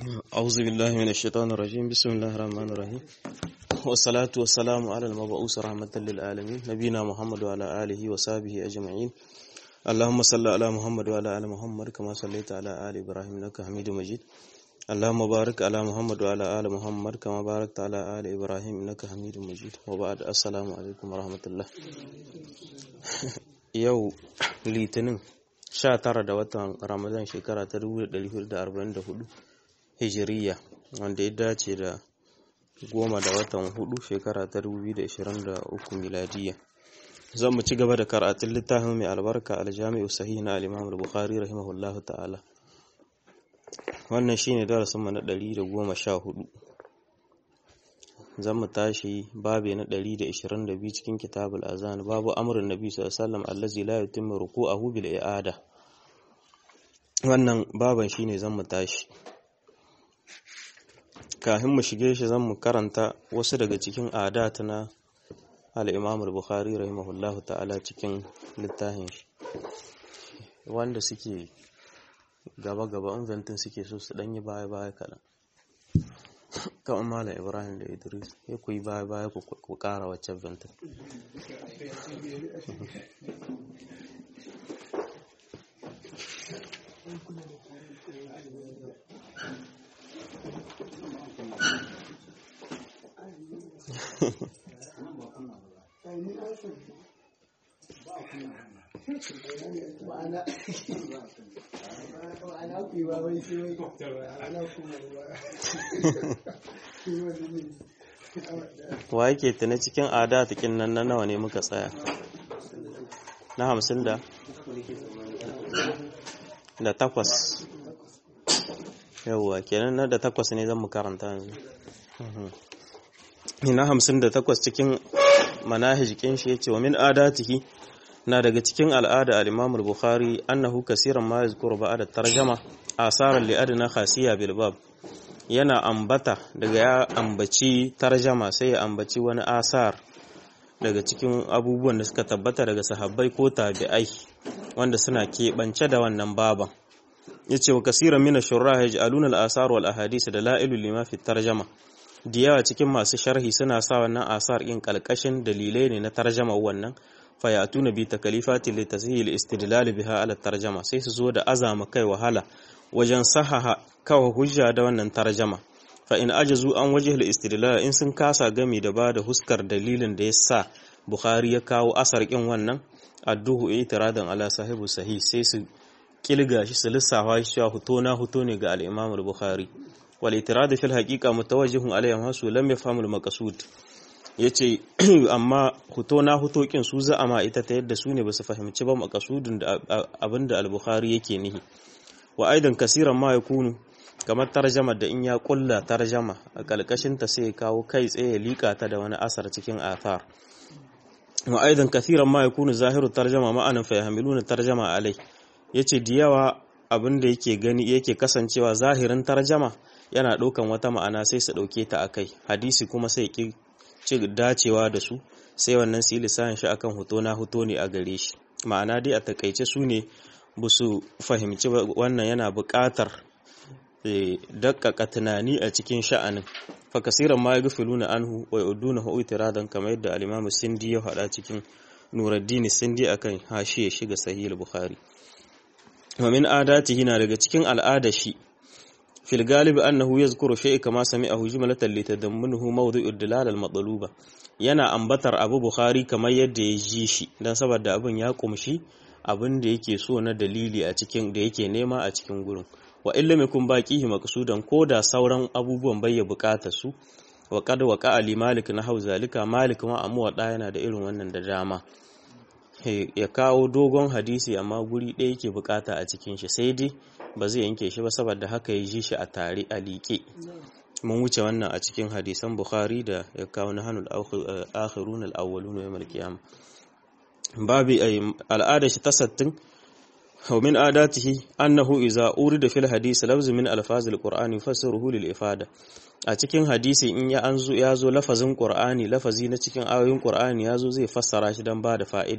أعوذ بالله من الشيطان الرجيم بسم الله الرحمن الرحيم والصلاة والسلام على المبعوث رحمة للعالمين نبينا محمد وعلى آله وصحبه أجمعين اللهم صل على محمد وعلى آل محمد كما صليت على آل إبراهيم إنك حميد مجيد اللهم بارك على محمد وعلى آل محمد كما باركت على آل إبراهيم إنك حميد مجيد وبعد السلام عليكم ورحمة الله yau litinin 19 da watan ramadan shekara ta 1444 hijiriya wanda ya dace da goma da watan hudu shekara ta 2023 miladiya zan mu ci gaba da karatun littafin mai albarka aljami'u sahih na al-imam al-bukhari rahimahullahu ta'ala wannan shine darasin mu na 114 zan mu tashi babe na 122 cikin kitabul azan babu amrun nabi sallallahu alaihi wasallam allazi la yutimmu ruku'ahu bil i'ada wannan baban shine zan mu tashi kafin mu shige shi zan mu karanta wasu daga cikin adat na al-imam al-bukhari rahimahullahu ta'ala cikin littafin shi wanda suke gaba gaba inventin suke so su danyi baya baya kaɗan kan mala ibrahim da idris ya ku yi baya baya ku kara waccan ventin wa yake tuna cikin ada takin nan na nawa ne muka tsaya na hamsin da da takwas yawwa kenan na da takwas ne zan mu karanta yanzu na hamsin da takwas cikin manahijikin shi ya ce wa min adatihi na daga cikin al'ada al-imam al-bukhari annahu kasiran ma yazkuru ba'da tarjama asaran li adna khasiya bil bab yana ambata daga ya ambaci tarjama sai ya ambaci wani asar daga cikin abubuwan da suka tabbata daga sahabbai ko tabi'ai wanda suna keɓance da wannan baban yace wa kasiran min ash-shurrah yaj'aluna al-asar wal ahadith dalailu lima fi tarjama da yawa cikin masu sharhi suna sa wannan asar in kalkashin dalilai ne na tarjama wannan fayatuna bi takalifati li tashil istidlal biha ala tarjama sai su zo da azama kai wahala wajen sahaha kawa hujja da wannan tarjama fa in ajazu an wajhil istidlal in sun kasa gami da bada huskar dalilin da yasa bukhari ya kawo asar kin wannan adduhu itiradan ala sahibu sahih sai su kilga shi su lissafa shi cewa huto na huto ne ga al-imam al-bukhari wal itirad fil haqiqa mutawajjihun alayhi hasu lam yafhamu al-maqsud ya ce amma huto na hutokin su za'ama ita ta yadda su ne ba su fahimci ba makasudin da abin da al-bukhari yake nihi wa aidan kasiran ma ya kunu kamar tarjama da in ya kulla tarjama a kalkashin ta sai ya kawo kai tsaye ya lika ta da wani asar cikin athar wa aidan kasiran ma ya kunu zahiru tarjama ma'anan fa yahmiluna tarjama alai yace da yawa abin da yake gani yake kasancewa zahirin tarjama yana ɗaukan wata ma'ana sai su ɗauke ta akai hadisi kuma sai ki ci dacewa da su sai wannan su yi lissahin shi akan hoto na hoto ne a gare shi ma'ana dai a takaice su ne ba su fahimci wannan yana buƙatar dakkaka tunani a cikin sha'anin fa kasiran ma yaghfiluna anhu wa yuduna hu itiradan kamar yadda al-Imam Sindi ya faɗa cikin Nuruddin Sindi akan hashiya shiga sahih al-Bukhari wa min adatihi na daga cikin al'ada shi fil galibi annahu yazkuru shay'a kama sami'ahu jumlatan litadammunuhu mawdu'u dilal al-matluba yana ambatar Abu Bukhari kamar yadda ya ji shi dan saboda abin ya kumshi abin da yake so na dalili a cikin da yake nema a cikin gurin wa illa yakun baqihi maqsudan da sauran abubuwan bai ya bukata su wa qad waqa ali malik na hau zalika malik ma amu da yana da irin wannan da dama ya kawo dogon hadisi amma guri ɗaya yake bukata a cikin shi sai dai ba zai yanke shi ba saboda haka ya ji shi a tare a liƙe mun wuce wannan a cikin hadisan bukhari da ya kawo na hannun akhirun al-awwalun yawm al-qiyamah babi al'ada shi tasattin wa min adatihi annahu idza urida fil hadisi lafzu min alfaz al-qur'ani yufassiruhu lil ifada a cikin hadisi in ya anzo ya zo lafazin qur'ani lafazi na cikin ayoyin qur'ani ya zo zai fassara shi dan ba da fa'ida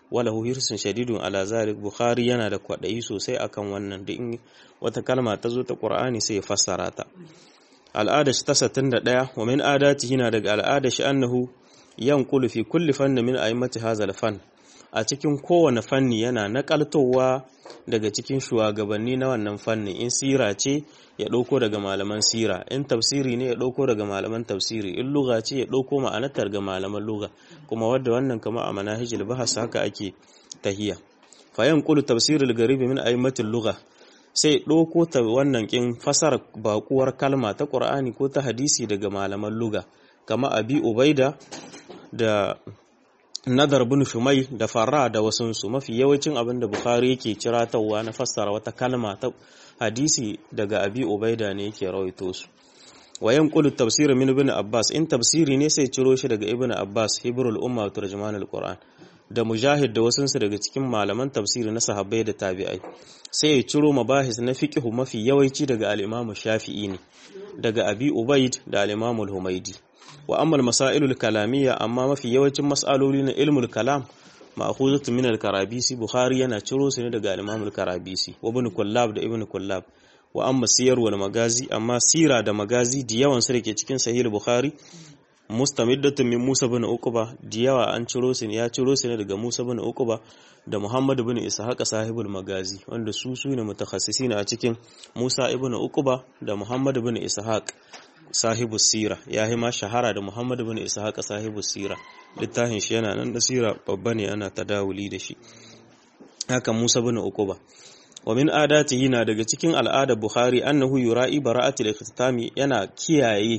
walahu hirsun shadidun ala zalik bukhari yana da kwadayi sosai akan wannan da in wata kalma ta zo ta qur'ani sai ya fassara ta al'ada shi ta 61 wa min adatihi na daga al'ada shi annahu yanqulu fi kulli fanni min a'immati hadha fan a cikin kowane fanni yana nakaltowa daga cikin shugabanni na wannan fanni in sira ce ya ɗauko daga malaman sira in tafsiri ne ya ɗauko daga malaman tafsiri in luga ce ya ɗauko ma'anatar ga malaman luga kuma wadda wannan kama a manahijil bahas haka ake tahiya fayan kulu tafsirul garibi min aimatin luga sai ɗauko ta wannan kin fasara bakuwar kalma ta qur'ani ko ta hadisi daga malaman luga kama abi ubaida da nadar bin shumai da farra da wasunsu mafi yawancin abin da bukhari yake ciratawa na fassara wata kalma ta hadisi daga abi ubaida ne yake rawaito su wayan qulu tafsir min ibn abbas in tafsiri ne sai ciro shi daga ibn abbas hibrul umma wa turjuman alquran da mujahid da wasunsu daga cikin malaman tafsiri na sahabbai da tabi'ai sai ya ciro mabahis na fiqh mafi yawanci daga al-imam shafi'i ne daga abi ubaid da al-imam al-humaidi wa amma masailul kalamiyya amma mafi yawancin mas'aloli na ilmul kalam ma'khuzatu min al-karabisi bukhari yana ciro su ne daga al-imam al-karabisi wa ibn kullab da ibn kullab wa amma siyar wal magazi amma sira da magazi da yawan su dake cikin sahih bukhari mustamiddatun min musa bin uqba da yawa an ciro su ne ya ciro su ne daga musa bin uqba da muhammad bin ishaq sahibul magazi wanda su su ne mutakhassisin a cikin musa ibn uqba da muhammad bin ishaq sahibu sira ya yi ma shahara da Muhammad bin Ishaq sahibu sira littafin shi yana nan da sira babba ne ana tadawuli da shi haka Musa bin Uquba wa min adatihi na daga cikin al'adar Bukhari annahu yura'i bara'atil ikhtitami yana kiyaye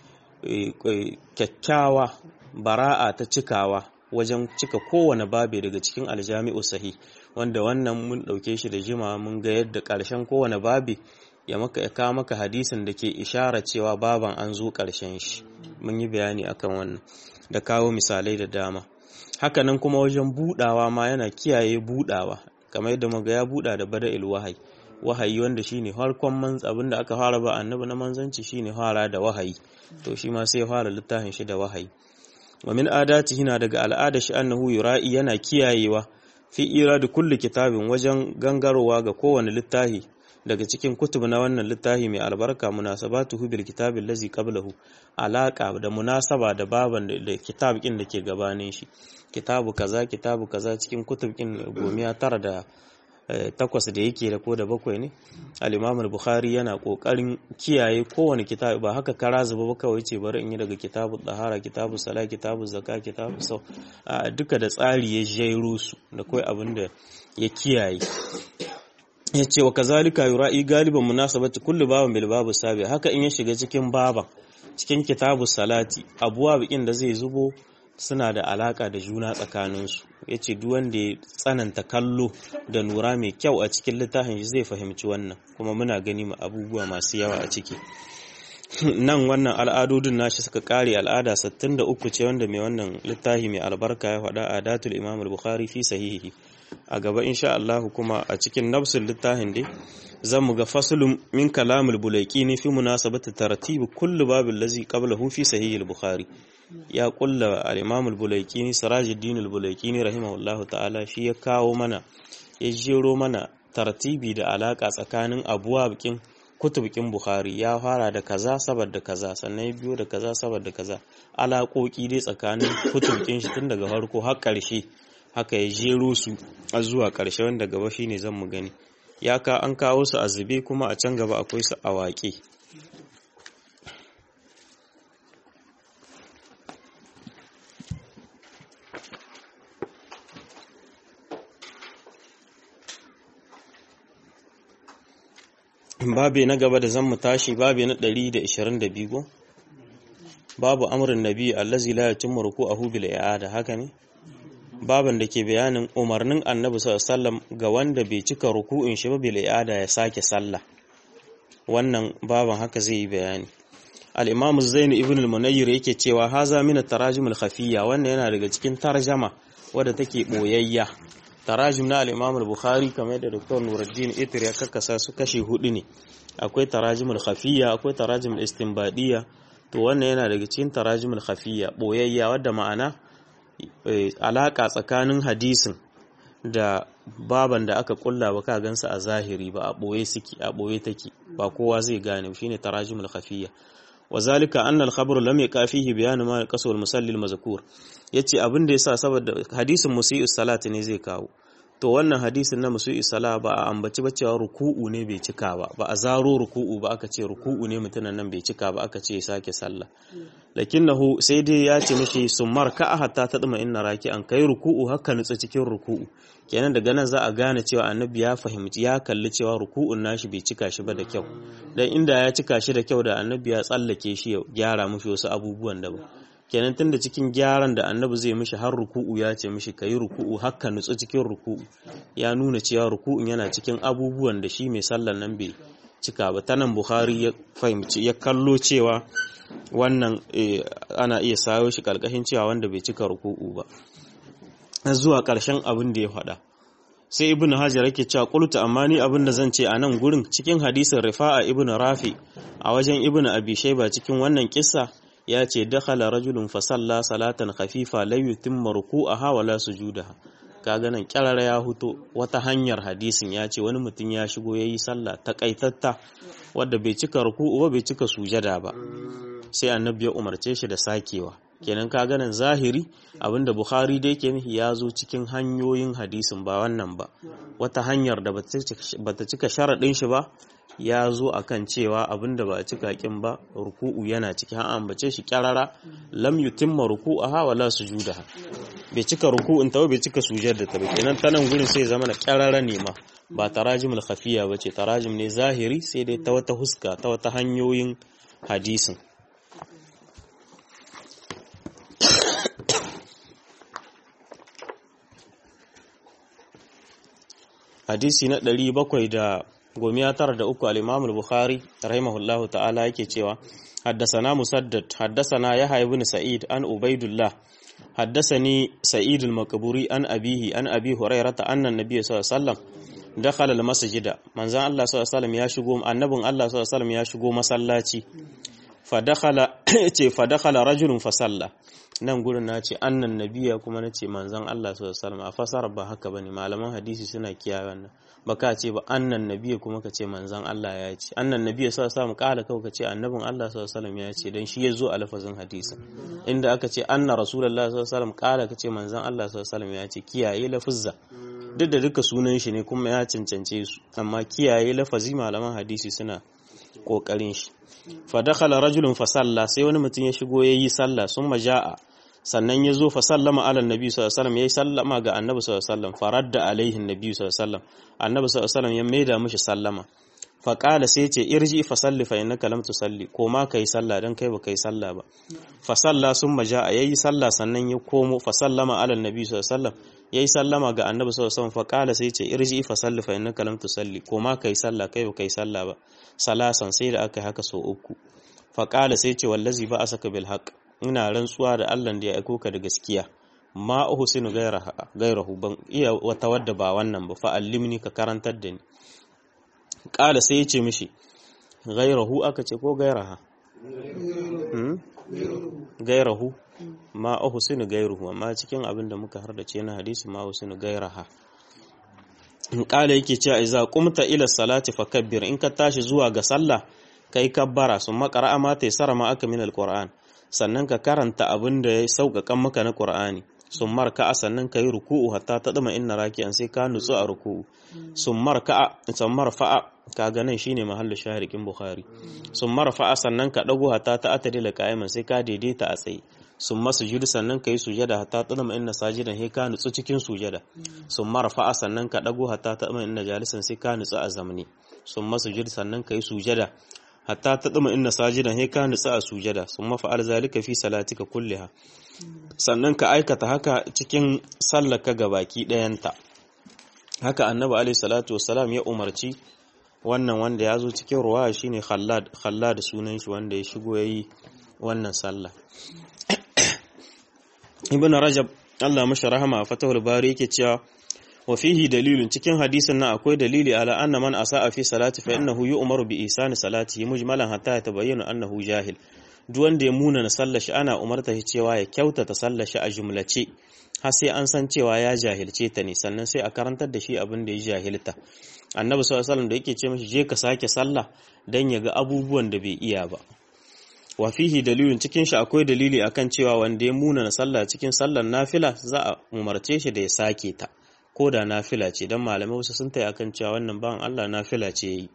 kyakkyawa bara'a ta cikawa wajen cika kowane babe daga cikin aljami'u sahih wanda wannan mun dauke shi da jima mun ga yadda karshen kowane babe ya maka ya kawo maka hadisin da ke ishara cewa baban an zo ƙarshen shi mun yi bayani akan wannan da kawo misalai da dama hakanan kuma wajen budawa ma yana kiyaye budawa kamar yadda muga ya buda da bada'il wahayi wahayi wanda shine harkon manz abinda aka fara ba annabi na manzanci shine fara da wahayi to shi ma sai fara littafin shi da wahayi wa min adatihi na daga al'ada shi annahu yura'i yana kiyayewa fi iradu kulli kitabin wajen gangarowa ga kowane littafi daga cikin kutub na wannan littafi mai albarka munasabatuhu bil kitabil lazi qablahu alaka da munasaba da baban da kitab kin da ke gabanin shi kitabu kaza kitabu kaza cikin kutub kin gomiya tara da takwas da yake da ko da bakwai ne al-imam al-bukhari yana kokarin kiyaye kowane kitabu ba haka kara zuba ba kawai ce bari in yi daga kitabu dahara kitabu sala kitabu zakka kitabu sau duka da tsari ya jairo su da kai abin da ya kiyaye ya ce wa kazalika yura'i galiban munasabati kullu baban bil babu sabi haka in ya shiga cikin baban cikin kitabu salati abuwa bikin da zai zubo suna da alaka da juna tsakaninsu ya ce duk wanda ya tsananta kallo da nura mai kyau a cikin littafin shi zai fahimci wannan kuma muna gani ma abubuwa masu yawa a ciki nan wannan al'adodin nashi suka kare al'ada 63 ce wanda mai wannan littafi mai albarka ya faɗa a datul imam al-bukhari fi sahihi a gaba insha Allah kuma a cikin nafsul littafin dai zan mu ga faslun min kalamul bulaikini fi munasabati tartibi kullu babin lazi qablahu fi sahih al-bukhari ya kulla al-imam al-bulaikini sirajuddin al-bulaikini rahimahullahu ta'ala shi ya kawo mana ya jero mana tartibi da alaka tsakanin abuwa bikin kutubukin bukhari ya fara da kaza saboda kaza sannan ya biyo da kaza saboda kaza alaƙoƙi dai tsakanin kutubukin shi tun daga farko har ƙarshe haka ya jero su a zuwa ƙarshe wanda gaba shine zan mu gani ya ka an kawo su a zube kuma a can gaba akwai su a waƙe babi na gaba da zan mu tashi babi na 122 babu amrin nabi allazi la yatimmu ruku'ahu bil i'ada haka ne baban da ke bayanin umarnin annabi sallallahu ga wanda bai cika ruku'in shi ba bil i'ada ya sake sallah wannan baban haka zai yi bayani al-imam zain ibn al-munayyir yake cewa haza min at-tarajim al-khafiyya wannan yana daga cikin tarjama wadda take boyayya tarajim na al-imam al-bukhari kamar da dr nuruddin itir ya kakkasa su kashi hudu ne akwai tarajim al-khafiyya akwai tarajim al-istinbadiyya to wannan yana daga cikin tarajim al-khafiyya boyayya wadda ma'ana alaka tsakanin hadisin da baban da aka kulla ba ka gansa a zahiri ba a boye suke a boye take ba kowa zai gane shine tarajimul khafiyya وذلك أن الخبر لم يقع فيه بيان ما يقصه المصلي المذكور yace abin da yasa saboda hadisin musii'u salati ne zai kawo to wannan hadisin na musii'u sala ba a ambaci ba cewa ruku'u ne bai cika ba ba a zaro ruku'u ba aka ce ruku'u ne mutunan nan bai cika ba aka ce ya sake sallah lakinnahu sai dai ya ce mishi summar ka hatta tadma inna raki'an kai ruku'u haka nutsa cikin ruku'u kenan daga nan za a gane cewa annabi ya fahimci ya kalli cewa ruku'un nashi bai cika shi ba da kyau dan inda ya cika shi da kyau da annabi ya tsallake shi ya gyara mishi wasu abubuwan da ba kenan tunda cikin gyaran da annabi zai mishi har ruku'u ya ce mishi kayi ruku'u haka nutsu cikin ruku'u ya nuna cewa ruku'un yana cikin abubuwan da shi mai sallan nan bai cika ba ta nan bukhari ya fahimci ya kallo cewa wannan ana iya sayo shi kalkashin cewa wanda bai cika ruku'u ba zuwa ƙarshen abin da ya faɗa sai ibnu hajar yake cewa qultu amma ni abin da zan ce a nan gurin cikin hadisin rifa'a ibnu rafi a wajen ibnu abi shayba cikin wannan kissa ya ce dakhala rajulun fa salla salatan khafifa la yutimma ruku'aha wa la sujudaha kaga nan kyarara ya huto wata hanyar hadisin ya ce wani mutum ya shigo yayi sallah takaitatta wadda bai cika ruku'u ba bai cika sujada ba sai annabi ya umarce shi da sakewa kenan ka ganin zahiri abinda bukhari da yake nufi ya zo cikin hanyoyin hadisin ba wannan ba wata hanyar da bata cika sharaɗin shi ba ya zo akan cewa abinda ba a cika kin ba ruku'u yana ciki an ambace shi kyarara lam yutimma ruku'aha wa la sujudaha bai cika ruku'un ta bai cika sujudar ta ba kenan ta nan gurin sai zama na kyarara ne ma ba tarajimul khafiya bace tarajim ne zahiri sai dai ta wata huska ta wata hanyoyin hadisin hadisi na ɗari bakwai da gomiya tara da uku al-imam al-bukhari rahimahullahu ta'ala yake cewa haddasana musaddad haddasana yahya ibn sa'id an ubaidullah haddasani sa'id al-maqburi an abihi an abi hurairata anna an-nabiy sallallahu alaihi wasallam dakhala al-masjida manzan Allah sallallahu alaihi wasallam ya shigo annabin Allah sallallahu alaihi wasallam ya shigo masallaci fa dakhala ce fa dakhala rajulun fa salla nan gurin na ce annan nabiya kuma na ce manzan Allah sallallahu alaihi wasallam a fasara ba haka bane malaman hadisi suna kiyaye wannan baka ce ba annan nabiya kuma ka ce manzan Allah ya ce annan nabiya sallallahu alaihi wasallam kala kawai ka ce annabin Allah sallallahu alaihi wasallam ya ce dan shi ya zo a lafazin hadisin inda aka ce anna rasulullahi sallallahu alaihi wasallam kala ka ce manzan Allah sallallahu alaihi wasallam ya ce kiyaye lafuzza duk da duka sunan shi ne kuma ya cancance su amma kiyaye lafazi malaman hadisi suna kokarin shi fa dakhala rajulun fa salla sai wani mutum ya shigo yayi sallah summa jaa sannan ya zo fa sallama ala nabi sallallahu alaihi wasallam yayi sallama ga annabi sallallahu alaihi wasallam faradda alaihi nabi sallallahu alaihi wasallam annabi sallallahu alaihi wasallam ya maida mishi sallama fa qala sai ce irji fa salli fa innaka lam tusalli ko ma kai sallah dan kai ba kai sallah ba fa salla summa jaa yayi sallah sannan ya komo fa sallama ala nabi sallallahu alaihi wasallam yayi sallama ga annabi sallallahu alaihi wasallam fa qala sai ce irji fa salli fa innaka lam tusalli ko ma kai sallah kai ba kai sallah ba salasan sai da aka yi haka sau uku fa qala sai ce wallazi ba asaka bil haqq ina rantsuwa da Allah da ya aiko ka da gaskiya ma uhsinu gairahu ban iya wata wadda ba wannan ba fa allimni ka karantar da ni qala sai yace mishi gairahu aka ce ko gairaha gairahu ma uhsinu gairuhu amma cikin abin da muka hardace na hadisi ma uhsinu gairaha in qala yake cewa idza qumta ila salati fakabbir in ka tashi zuwa ga sallah kai kabbara sun makara ma taysara ma aka min alquran sannan ka karanta abin da ya sauƙaƙan maka na ƙur'ani sun marka sannan ka yi ruku'u hatta ta ɗama inna raki'an sai ka nutsu a ruku'u sun marka sun marfa'a ka ganin shine mahallin shahirikin bukhari sun marfa'a sannan ka ɗago hatta ta atari da ka'iman sai ka daidaita a tsaye sun masu judu sannan ka yi sujada hatta ta ɗama inna sajidan sai ka nutsu cikin sujada sun marfa'a sannan ka ɗago hatta ta ɗama inna jalisan sai ka nutsu a zamani sun masu judu sannan ka yi sujada hatta ta ɗuma inna sajidan he ka nutsa a sujada sun mafa'al zalika fi salatika kulliha sannan ka aikata haka cikin sallaka ga baki ɗayanta haka annabi alaihi salatu wassalam ya umarci wannan wanda ya zo cikin ruwa shine khallad khallad sunan shi wanda ya shigo yayi wannan sallah ibn rajab Allah mashi rahama a fatahul bari yake cewa wa fihi dalilun cikin hadisin nan akwai dalili ala anna man asaa fi salati fa innahu yu'maru bi ihsani salatihi mujmalan hatta yatabayyana annahu jahil duk wanda ya muna na sallar shi ana umarta shi cewa ya kyautata sallar shi a jumlace har sai an san cewa ya jahilce ta ne sannan sai a karantar da shi abin da ya jahilta annabi sallallahu alaihi da yake ce mishi je ka sake sallah dan ya ga abubuwan da bai iya ba wa fihi dalilin cikin shi akwai dalili akan cewa wanda ya muna na sallah cikin sallar nafila za a umarce shi da ya sake ta ko da nafila ce dan malamai wasu sun tayi akan cewa wannan bawan Allah nafila ce yayi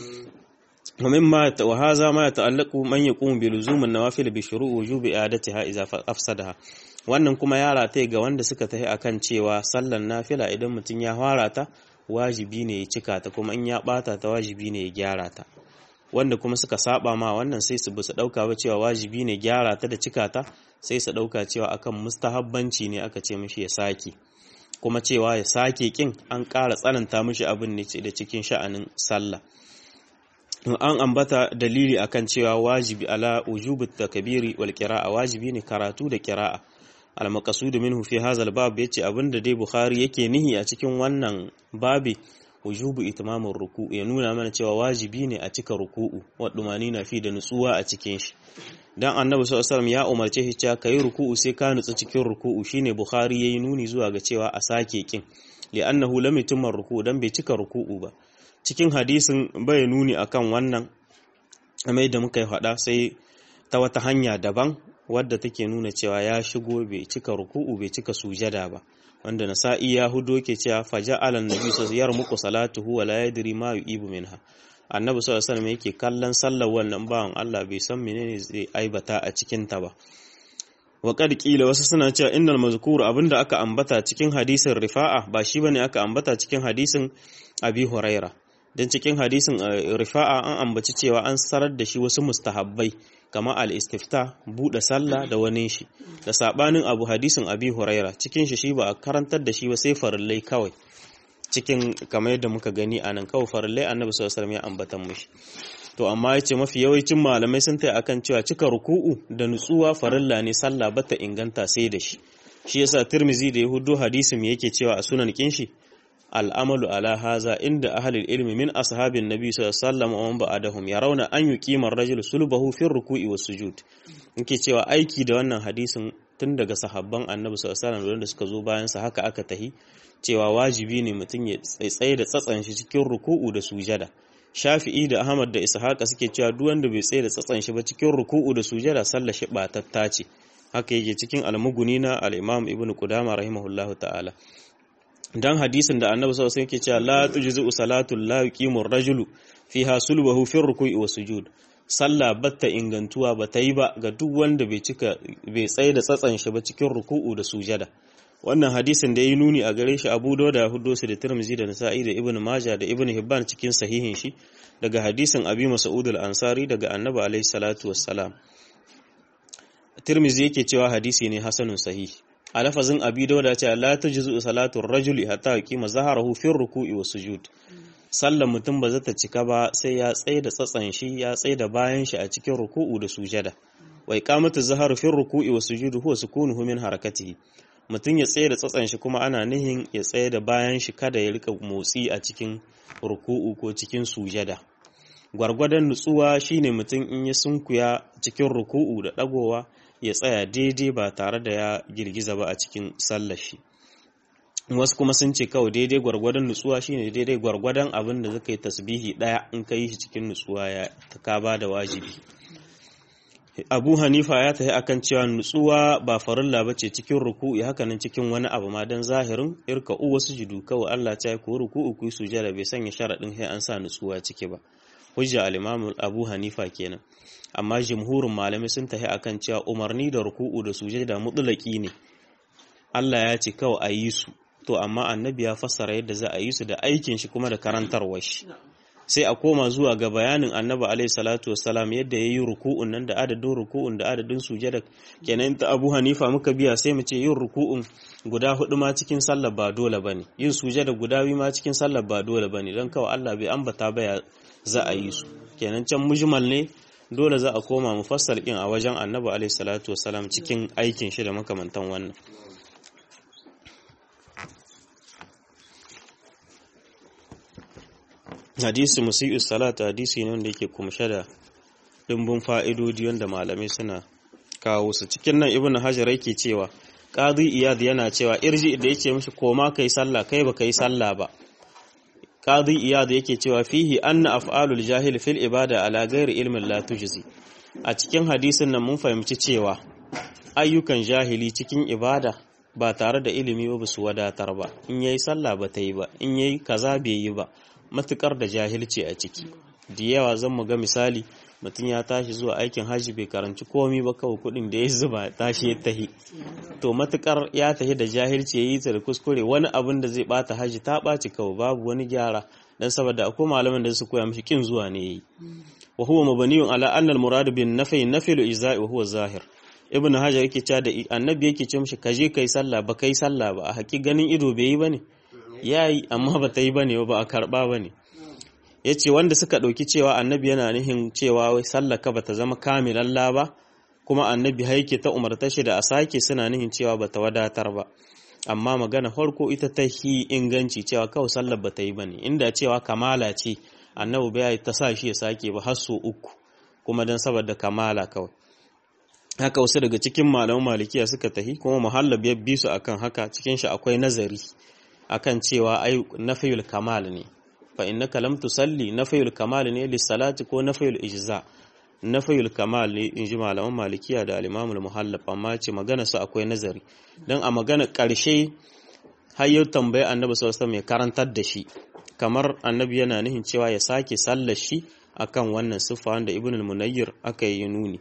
ومما وهذا ما يتعلق من يقوم بلزوم النوافل بشروع وجوب إعادتها إذا أفسدها wannan kuma ya rataye ga wanda suka tafi akan cewa sallan nafila idan mutum ya fara ta wajibi ne ya cika ta kuma in ya bata ta wajibi ne ya gyara ta wanda kuma suka saba ma wannan sai su bisa dauka ba cewa wajibi ne gyara ta da cika ta sai su dauka cewa akan mustahabbanci ne aka ce mishi ya sake kuma cewa ya sake kin an ƙara tsananta mishi abin ne da cikin sha'anin sallah an ambata dalili akan cewa wajibi ala wujubu takbiri wal qira'a wajibi ne karatu da qira'a al maqsud minhu fi hadha al bab yace abinda dai bukhari yake nihi a cikin wannan babi wujubu itmamur ruku ya nuna mana cewa wajibi ne a cika ruku'u wa na fi da nutsuwa a cikin shi dan annabi sallallahu alaihi ya umarce shi cewa kai ruku'u sai ka nutsu cikin ruku'u shine bukhari yayi nuni zuwa ga cewa a sake kin li'annahu lam yutimma ruku'u dan bai cika ruku'u ba cikin hadisin bai nuni akan wannan mai da muka yi faɗa sai ta wata hanya daban wadda take nuna cewa ya shigo bai cika ruku'u bai cika sujada ba wanda nasa'i ya hudo ke cewa faja'ala annabi sallallahu alaihi muku salatuhu wa la yadri ma yu'ibu minha annabi sallallahu alaihi wasallam yake kallon sallar wannan bawan Allah bai san menene zai aibata a cikin ta ba wa qad qila wasu suna cewa innal mazkur abinda aka ambata cikin hadisin rifa'a ba shi bane aka ambata cikin hadisin abi huraira don cikin hadisin rifa'a an ambaci cewa an sarar da shi wasu mustahabbai kamar al-istifta buɗe sallah da wani shi da sabanin abu hadisin abi huraira cikin shi shi ba a karantar da shi ba sai farillai kawai cikin kamar yadda muka gani a nan kawai farillai annabi sallallahu alaihi ya ambatan mushi to amma yace mafi yawancin malamai sun tai akan cewa cika ruku'u da nutsuwa farilla ne sallah bata inganta sai da shi shi yasa tirmizi da yahudu hadisin yake cewa a sunan kinshi al'amalu ala haza inda ahalil ilmi min ashabin nabi sallallahu alaihi wasallam wa man ba'dahum yarawna an yuqima ar-rajulu sulbahu fi ruku'i was sujud yake cewa aiki da wannan hadisin tun daga sahabban annabi sallallahu alaihi wasallam da suka zo bayan sa haka aka tahi cewa wajibi ne mutum ya tsaitsaye da tsatsan shi cikin ruku'u da sujada Shafi'i da Ahmad da Ishaqa suke cewa duk wanda bai tsaye da tsatsan shi ba cikin ruku'u da sujada sallar shi batatta ce haka yake cikin al-Mughni na al-Imam Ibn Qudama rahimahullahu ta'ala dan hadisin da annabi sallallahu alaihi wasallam yake cewa la tujzu salatul la yuqimu ar-rajulu fiha sulbahu fi ruku'i wa sujud sallah batta ingantuwa bata yi ba ga duk wanda bai cika bai tsaye da tsatsan shi ba cikin ruku'u da sujada wannan hadisin da yi nuni a gare shi Abu Dawud da Huddosi da Tirmidhi da Nasa'i da Ibn Majah da Ibn Hibban cikin sahihin shi daga hadisin Abi Mas'ud al-Ansari daga Annabi alaihi salatu wassalam Tirmidhi yake cewa hadisi ne hasanun sahih a lafazin abi dauda ce la tajzu salatu rajuli hatta yaqima zaharahu fi ruku'i wa sujud sallan mutum ba zata cika ba sai ya tsaye da tsatsan shi ya tsaye da bayan shi a cikin ruku'u da sujada wa iqamatu zaharu fi ruku'i wa sujud huwa sukunuhu min harakatihi mutum ya tsaye da tsatsan shi kuma ana nihin ya tsaye da bayan shi kada ya rika motsi a cikin ruku'u ko cikin sujada gwargwadon nutsuwa shine mutum in ya sunkuya cikin ruku'u da dagowa ya tsaya daidai ba tare da ya girgiza ba a cikin sallar shi wasu kuma sun ce kawai daidai gwargwadon nutsuwa shine daidai gwargwadon abin da zaka yi tasbihi daya in ka yi shi cikin nutsuwa ya ka ba da wajibi Abu Hanifa ya tafi akan cewa nutsuwa ba farilla bace cikin ruku'u haka nan cikin wani abu ma dan zahirin irka u wasu judu kawai Allah ta yi ku ruku'u ku sujada bai sanya sharadin sai an sa nutsuwa ciki ba hujja al-Imam Abu Hanifa kenan amma jumhurin malamai sun tafi akan cewa umarni da ruku'u da sujada mutlaki ne Allah ya ce kawai a yi su to amma annabi ya fassara yadda za a yi su da aikin shi kuma da karantarwar shi sai a koma zuwa ga bayanin annabi alaihi salatu wassalam yadda yayi ruku'un nan da adadin ruku'un da adadin sujada kenan ta Abu Hanifa muka biya sai mu ce yin ruku'un guda hudu ma cikin sallar ba dole bane yin sujada guda biyu ma cikin sallar ba dole bane dan kawai Allah bai ambata ba za a yi su kenan can mujmal ne dole za a koma mufassal din a wajen annabi alaihi salatu wassalam cikin aikin shi da makamantan wannan hadisi musi'us salata hadisi ne wanda yake kumshe da dimbin fa'idodi wanda malamai suna kawo su cikin nan ibnu hajar yake cewa qadi iyad yana cewa irji da yake mishi koma kai sallah kai ba kai sallah ba qadi iyad yake cewa fihi anna af'alul jahil fil ibada ala ghairi ilmin la tujzi a cikin hadisin nan mun fahimci cewa ayyukan jahili cikin ibada ba tare da ilimi ba su wadatar ba in yayi sallah ba ta yi ba in yayi kaza bai yi ba matukar da jahilci a ciki da yawa zan mu ga misali mutum ya tashi zuwa aikin hajji bai karanci komi ba kawai kudin da ya zuba tashi ya tahi to matukar ya tahi da jahilci ya yi ta da kuskure wani abin da zai bata hajji ta ɓaci kawai babu wani gyara dan saboda akwai malaman da su koya mishi kin zuwa ne yayi wa huwa mabaniyun ala anna al murad bin nafi nafilu izai wa huwa zahir ibn hajar yake cewa da annabi yake ce mishi kaje kai sallah ba kai sallah ba a haƙi ganin ido bai yi bane yayi amma ba ta yi bane ba a karba bane yace wanda suka dauki cewa annabi yana nihin cewa wai sallah ka bata zama kamilalla ba kuma annabi haike ta umarta shi da a sake suna nihin cewa bata wadatar ba amma magana farko ita ta hi inganci cewa kawai sallar bata yi bane inda cewa kamala ce annabi bai ta sa shi ya sake ba har so uku kuma dan saboda kamala kawai haka wasu daga cikin malaman malikiya suka tahi kuma muhallab ya bi su akan haka cikin shi akwai nazari akan cewa ai nafiyul kamal ne fa innaka lam tusalli nafiyul kamal ne lis salati ko nafiyul ijza nafiyul kamal ne inji malaman malikiya da al-imam al-muhallab amma ce magana su akwai nazari dan a magana karshe har yau tambaye annabi sallallahu alaihi wasallam ya karantar da shi kamar annabi yana nihin cewa ya sake sallar shi akan wannan siffa wanda ibn al-munayyir aka yi nuni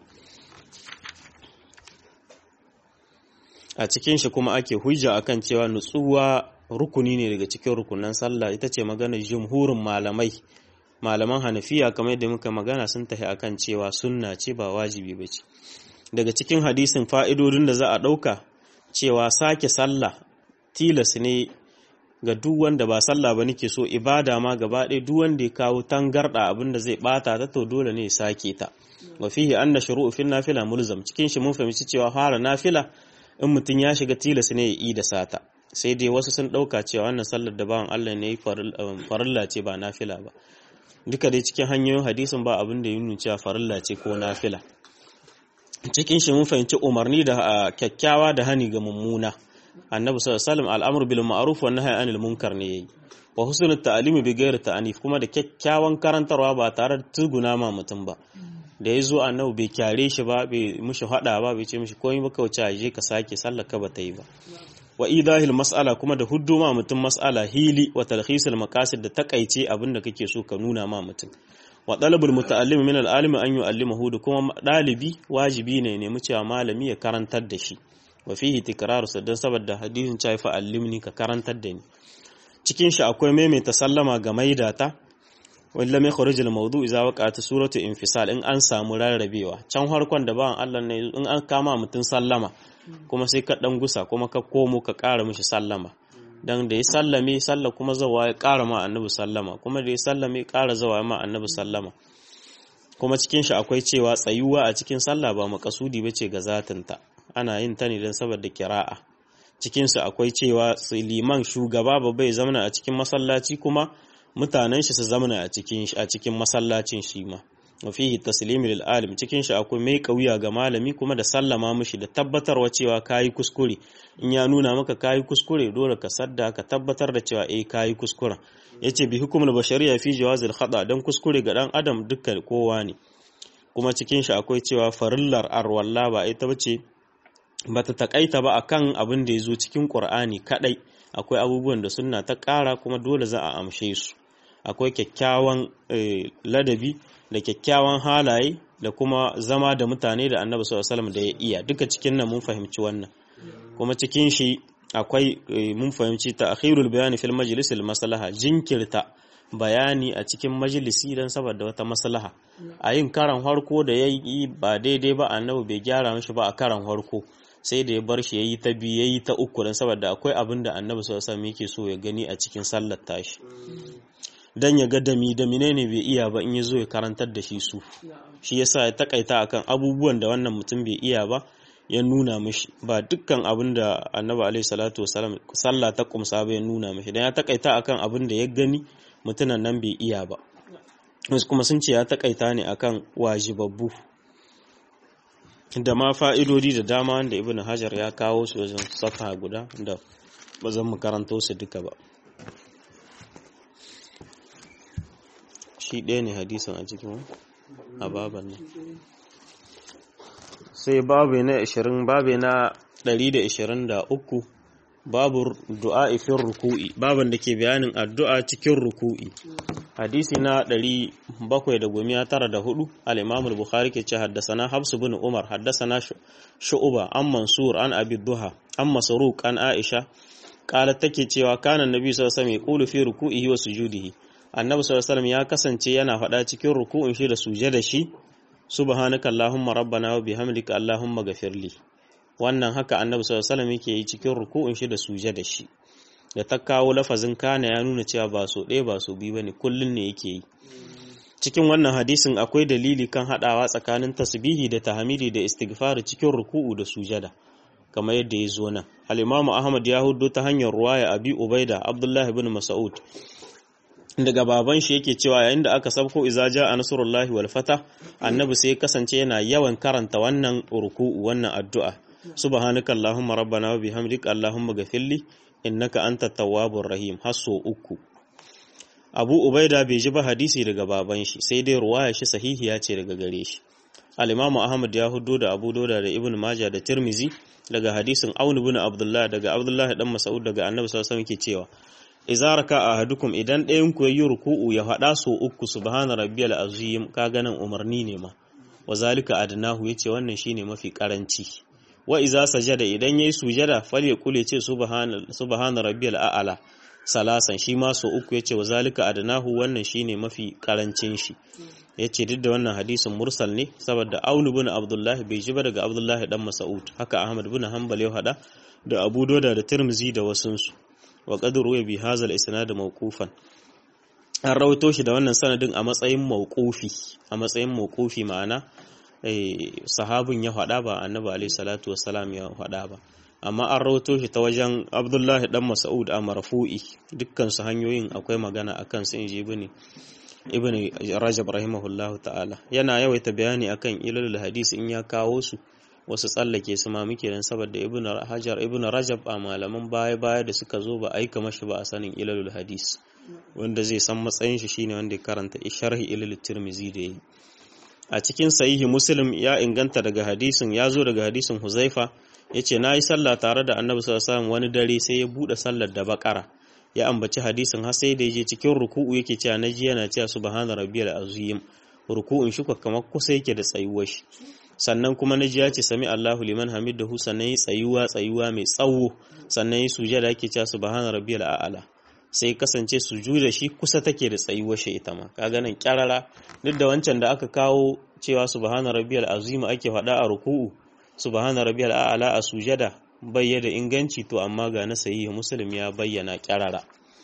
a cikin shi kuma ake hujja akan cewa nutsuwa rukuni ne daga cikin rukunan sallah ita ce maganar jumhurin malamai malaman hanafiya kamar yadda muka magana sun tafi akan cewa sunna ce ba wajibi ba ce daga cikin hadisin fa'idodin da za a ɗauka cewa sake sallah tilas ne ga duk wanda ba sallah ba nake so ibada ma gaba ɗaya duk wanda ya kawo tangarɗa abin da zai ɓata ta to dole ne ya sake ta wa fihi anna shuru'u fil nafila mulzam cikin shi mun fahimci cewa fara nafila in mutum ya shiga tilas ne ya yi da sata sai dai wasu sun ɗauka cewa wannan sallar da bawan Allah ne farilla ce ba nafila ba duka dai cikin hanyoyin hadisin ba abin da ya nuna cewa farilla ce ko nafila cikin shi mun fahimci umarni da kyakkyawa da hani ga mummuna annabi sallallahu alaihi wasallam al'amr bil ma'ruf wa nahy anil munkar ne yayi wa husnul ta'limi bi ghairi ta'anif kuma da kyakkyawan karantarwa ba tare da tuguna ma mutum ba da ya zo annabi bai kyare shi ba bai mushi hada ba bai ce mishi komai ba kauce a je ka sake sallaka ba ta yi ba wa idahil mas'ala kuma da huddu ma mutum mas'ala hili wa talhisul maqasid da takaice abin da kake so ka nuna ma mutum wa talabul muta'allim min al-alim an yu'allimahu da kuma dalibi wajibi ne nemi cewa malami ya karantar da shi wa fihi tikraru sadan saboda hadisin cewa fa allimni ka karantar da ni cikin shi akwai maimaita sallama ga maidata wanda mai kharij al-mawdu idza waqa'at suratu infisal in an samu rarrabewa can harkon da bawan Allah ne in an kama mutun sallama kuma sai ka dan gusa kuma ka komo ka ƙara mishi sallama dan da ya sallame sallah kuma zawa ya ƙara ma annabi sallama kuma da ya sallame ƙara zawa ma annabi sallama kuma cikin shi akwai cewa tsayuwa a cikin sallah ba makasudi bace ga zatinta ana yin ta ne dan saboda kira'a cikin su akwai cewa liman shugaba ba bai zamana a cikin masallaci kuma mutanen shi su zamana a cikin a cikin masallacin shi ma wa fihi taslimi lil alim cikin shi akwai mai kauya ga malami kuma da sallama mishi da tabbatarwa cewa kayi kuskure in ya nuna maka kayi kuskure dole ka sadda ka tabbatar da cewa eh kayi kuskuren yace bi hukumul bashariya fi jawazil khata dan kuskure ga dan adam dukkan kowa ne kuma cikin shi akwai cewa farillar arwalla ba ita bace bata takaita ba akan abin da yazo cikin qur'ani kadai akwai abubuwan da sunna ta kara kuma dole za a amshe su akwai kyakkyawan ladabi da kyakkyawan halaye da kuma zama da mutane da annabi sallallahu alaihi wasallam da ya iya duka cikin nan mun fahimci wannan kuma cikin shi akwai mun fahimci ta'khirul bayani fil majlis al maslaha jinkirta bayani a cikin majalisi dan saboda wata maslaha a yin karan harko da yayi ba daidai ba annabi bai gyara mishi ba a karan harko sai da ya bar shi yayi ta biyu yayi ta uku dan saboda akwai abin da annabi sallallahu alaihi wasallam yake so ya gani a cikin sallar tashi dan ya ga dami da menene bai iya ba in ya zo ya karantar da shi su shi yasa ya takaita akan abubuwan da wannan mutum bai iya ba ya nuna mishi ba dukkan abin da annabi alaihi salatu wasalam sallah ta kumsa ba ya nuna mishi dan ya takaita akan abin da ya gani mutunan nan bai iya ba wasu kuma sun ce ya takaita ne akan wajibabbu da ma fa'idodi da dama wanda ibn hajar ya kawo su wajen safa guda da ba zan mu karanto su duka ba shi ɗaya ne hadisin a cikin a baban nan sai babu na 20 babu na 123 babu du'a ifin ruku'i babin da ke bayanin addu'a cikin ruku'i hadisi na 794 al-imam al-bukhari ke ce haddasana habs bin umar haddasana shu'uba an mansur an abi duha an masruq an aisha qalat take cewa kana annabi sallallahu alaihi wasallam yaqulu fi ruku'ihi wa sujudihi annabi sallallahu alaihi ya kasance yana faɗa cikin ruku'un shi da sujada shi subhanaka allahumma rabbana wa bihamdika allahumma ghafirli wannan haka annabi sallallahu alaihi yake yi cikin ruku'un shi da sujada shi da ta kawo lafazin kana ya nuna cewa ba so ɗaya ba so biyu bane kullun ne yake yi cikin wannan hadisin akwai dalili kan haɗawa tsakanin tasbihi da tahmidi da istighfar cikin ruku'u da sujada kamar yadda ya zo nan al-imamu ahmad ya hudo ta hanyar ruwaya abi ubaida abdullahi ibn mas'ud daga baban shi yake cewa yayin da aka sabko iza a nasrullahi wal fata annabi sai kasance yana yawan karanta wannan ruku'u wannan addu'a subhanaka allahumma rabbana wa bihamdika allahumma ghafirli innaka antat tawwabur rahim hasso uku abu ubaida bai ji ba hadisi daga baban shi sai dai ruwaya shi sahihiya ce daga gare shi al-imamu ahmad ya hudo da abu dauda da ibn majah da tirmizi daga hadisin aun ibn abdullah daga abdullah dan mas'ud daga annabi sallallahu alaihi wasallam yake cewa idza raka ahadukum idan ɗayan ku yayi ruku'u ya faɗa so uku subhana rabbiyal azim ka ganin umarni ne ma wa zalika adnahu yace wannan shine mafi karanci wa idza sajada idan yayi sujada falyakul yace subhana subhana rabbiyal a'la salasan shi ma so uku yace wa zalika adnahu wannan shine mafi karancin shi yace duk da wannan hadisin mursal ne saboda aunu bin abdullahi bai ji ba daga abdullahi dan mas'ud haka ahmad bin hanbal ya hada da abu doda da tirmizi da wasunsu wa qadru ya bi hazal isnad mawqufan an rawaito shi da wannan sanadin a matsayin mawqufi a matsayin mawqufi ma'ana sahabin ya faɗa ba annabi alaihi salatu wassalam ya faɗa ba amma an rawaito shi ta wajen abdullahi dan mas'ud a marfu'i dukkan su hanyoyin akwai magana akan su inji ibn ibn rajab rahimahullahu ta'ala yana yawaita bayani akan ilalul hadisi in ya kawo su wasu tsallake su ma muke dan saboda ibn hajar ibn rajab a malaman baya baya da suka zo ba aika mashi ba a sanin ilalul hadis wanda zai san matsayin shi shine wanda ya karanta sharhi ilalul tirmizi da yi a cikin sahihi muslim ya inganta daga hadisin ya zo daga hadisin huzaifa yace nayi sallah tare da annabi sallallahu alaihi wasallam wani dare sai ya bude sallar da bakara ya ambaci hadisin har sai da yaje cikin ruku'u yake cewa naji yana cewa subhana rabbiyal azim ruku'un shi kamar kusa yake da tsayuwar shi sannan kuma naji ya ce sami Allahu liman hamidahu sannan yi tsayuwa tsayuwa mai tsawo sannan yi sujada yake cewa subhana rabbiyal a'la sai kasance sujuda shi kusa take da tsayuwar shi ita ma kaga nan kyarara duk da wancan da aka kawo cewa subhana rabbiyal azim ake faɗa a ruku'u subhana rabbiyal a'la a sujada bayyana inganci to amma ga na sahihi muslim ya bayyana kyarara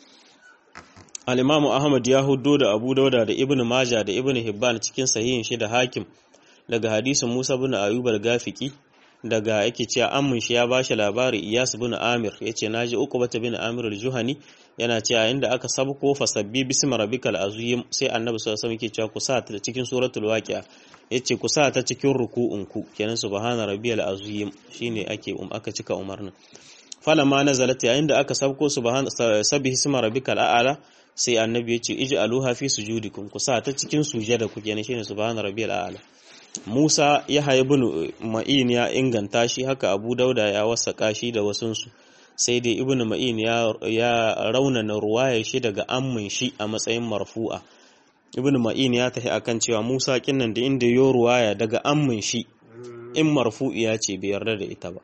al-imamu ahmad ya huddo da abu dauda da ibn majah da ibn hibban cikin sahihin shi da hakim daga hadisin musa bin ayyub al-gafiki daga yake cewa ammun shi ya bashi labari iyas bin amir yace naji uqbata bin amir al-juhani yana cewa inda aka sabko fasabbi bismi rabbikal azim sai annabi sallallahu alaihi wasallam yake cewa ku sa ta cikin suratul waqi'a yace ku sa ta cikin ruku'unku kenan subhana rabbiyal azim shine ake um aka cika umarnin falama nazalat yayin da aka sabko subhana sabbihi isma rabbikal a'la sai annabi yace ij'aluha fi sujudikum ku sa ta cikin sujada ku kenan shine subhana rabbiyal a'la Musa ya ibn Ma'in ya inganta shi haka Abu Dauda ya wasaka shi da wasunsu sai dai ibn Ma'in ya, ya raunana ruwaya shi daga ammin shi a matsayin marfu'a ibn Ma'in ya tafi akan cewa Musa kinnan da inda yo ruwaya daga ammin shi in marfu'iya ce bai yarda da ita ba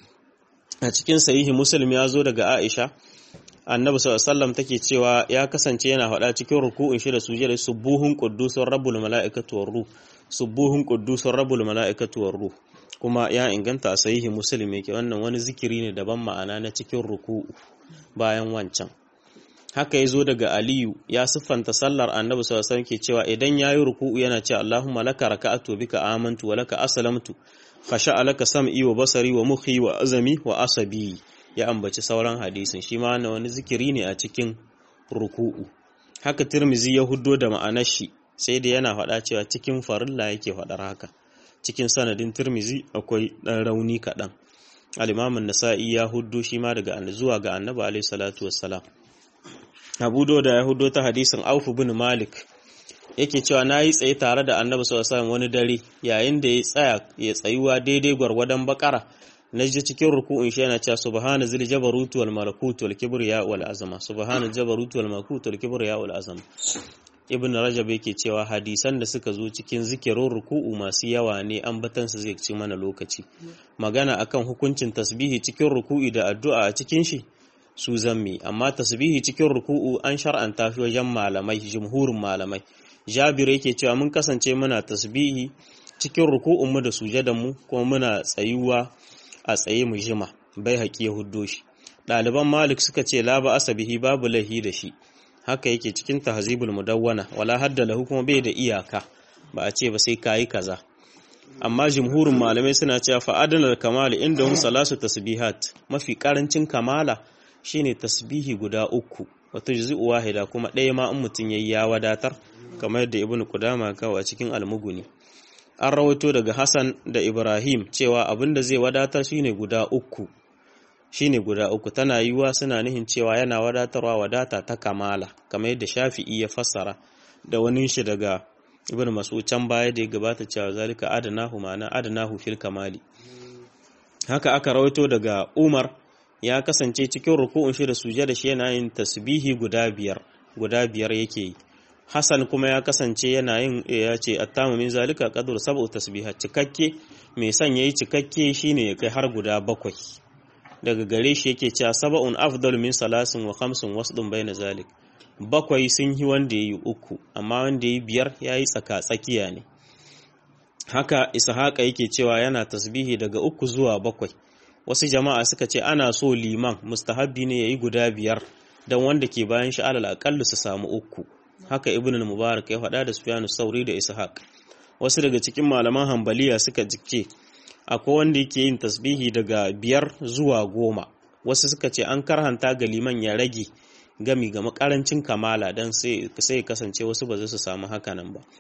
a cikin sahihi Muslim ya zo daga Aisha annabi sallallahu alaihi take cewa ya kasance yana faɗa cikin ruku'un shi da sujada subuhun quddusur rabbul mala'ikatu war ruh subuhun quddusur rabbul mala'ikatu war ruh kuma ya inganta a sahihi muslim yake wannan wani zikiri ne daban ma'ana na cikin ruku'u bayan wancan haka ya zo daga aliyu ya siffanta sallar annabi sallallahu alaihi ke cewa idan yayi ruku'u yana cewa allahumma laka raka'atu bika amantu wa laka aslamtu khasha'a laka sam'i wa basari wa mukhi wa azami wa asabi ya ambaci sauran hadisin shi ma wani zikiri ne a cikin ruku'u haka tirmizi ya huddo da ma'anar shi sai dai yana faɗa cewa cikin farilla yake faɗar haka cikin sanadin tirmizi akwai ɗan rauni kaɗan alimamin nasa'i ya huddo shi ma daga zuwa ga annabi alaihi salatu wassalam abu da ya huddo ta hadisin aufu bin malik yake cewa na yi tsaye tare da annabi sallallahu alaihi wani dare yayin da ya tsaya ya tsayuwa daidai gwargwadon bakara na ji cikin ruku'un shi yana cewa subhana zil jabarut wal malakut wal kibriya wal azama subhana jabarut wal malakut wal kibriya wal azama ibn rajab yake cewa hadisan da suka zo cikin zikirin ruku'u masu yawa ne ambatan su zai ci mana lokaci magana akan hukuncin tasbihi cikin ruku'i da addu'a a cikin shi su zammi amma tasbihi cikin ruku'u an shar'anta shi wajen malamai jumhurin malamai jabir yake cewa mun kasance muna tasbihi cikin ruku'un mu da sujadan mu kuma muna tsayuwa a tsaye mu jima bai haƙi ya huddo shi ɗaliban malik suka ce la ba asabihi babu lahi da shi haka yake cikin tahzibul mudawwana wala hadda lahu kuma bai da iyaka ba a ce ba sai kayi kaza amma jumhurin malamai suna cewa fa adnal kamal indahum salasu tasbihat mafi karancin kamala shine tasbihi guda uku wato juzu wahida kuma ɗaya ma in mutun yayi ya wadatar kamar yadda ibnu qudama kawo a cikin almuguni an rawaito daga Hassan da Ibrahim cewa abin da zai wadatar shine guda uku shine guda uku tana yiwuwa suna nihin cewa yana wadatarwa wadata ta kamala kamar yadda Shafi'i ya fassara da wani shi daga Ibn Mas'ud can baya da ya gabata cewa zalika adanahu ma'ana adanahu fil kamali haka aka rawaito daga Umar ya kasance cikin ruku'un shi da sujada shi yana yin tasbihi guda biyar guda biyar yake yi Hassan kuma ya kasance yana yin ya ce attamu min zalika qadru sab'u tasbihat cikakke mai son yayi cikakke shine ya kai har guda bakwai daga gare shi yake cewa sab'un afdal min salasin wa khamsin wasdun baina zalik bakwai sun yi wanda yayi uku amma wanda yayi biyar yayi tsaka tsakiya ne haka ishaqa yake cewa yana tasbihi daga uku zuwa bakwai wasu jama'a suka ce ana so liman mustahabbi ne yayi guda biyar dan wanda ke bayan shi alal aqallu su samu uku haka ibn al-mubarak ya faɗa da sufyan sauri da ishaq wasu daga cikin malaman hambaliya suka ce akwai wanda yake yin tasbihi daga biyar zuwa goma wasu suka ce an karhanta ga liman ya rage gami ga makarancin kamala don sai kasance wasu ba za su samu hakanan ba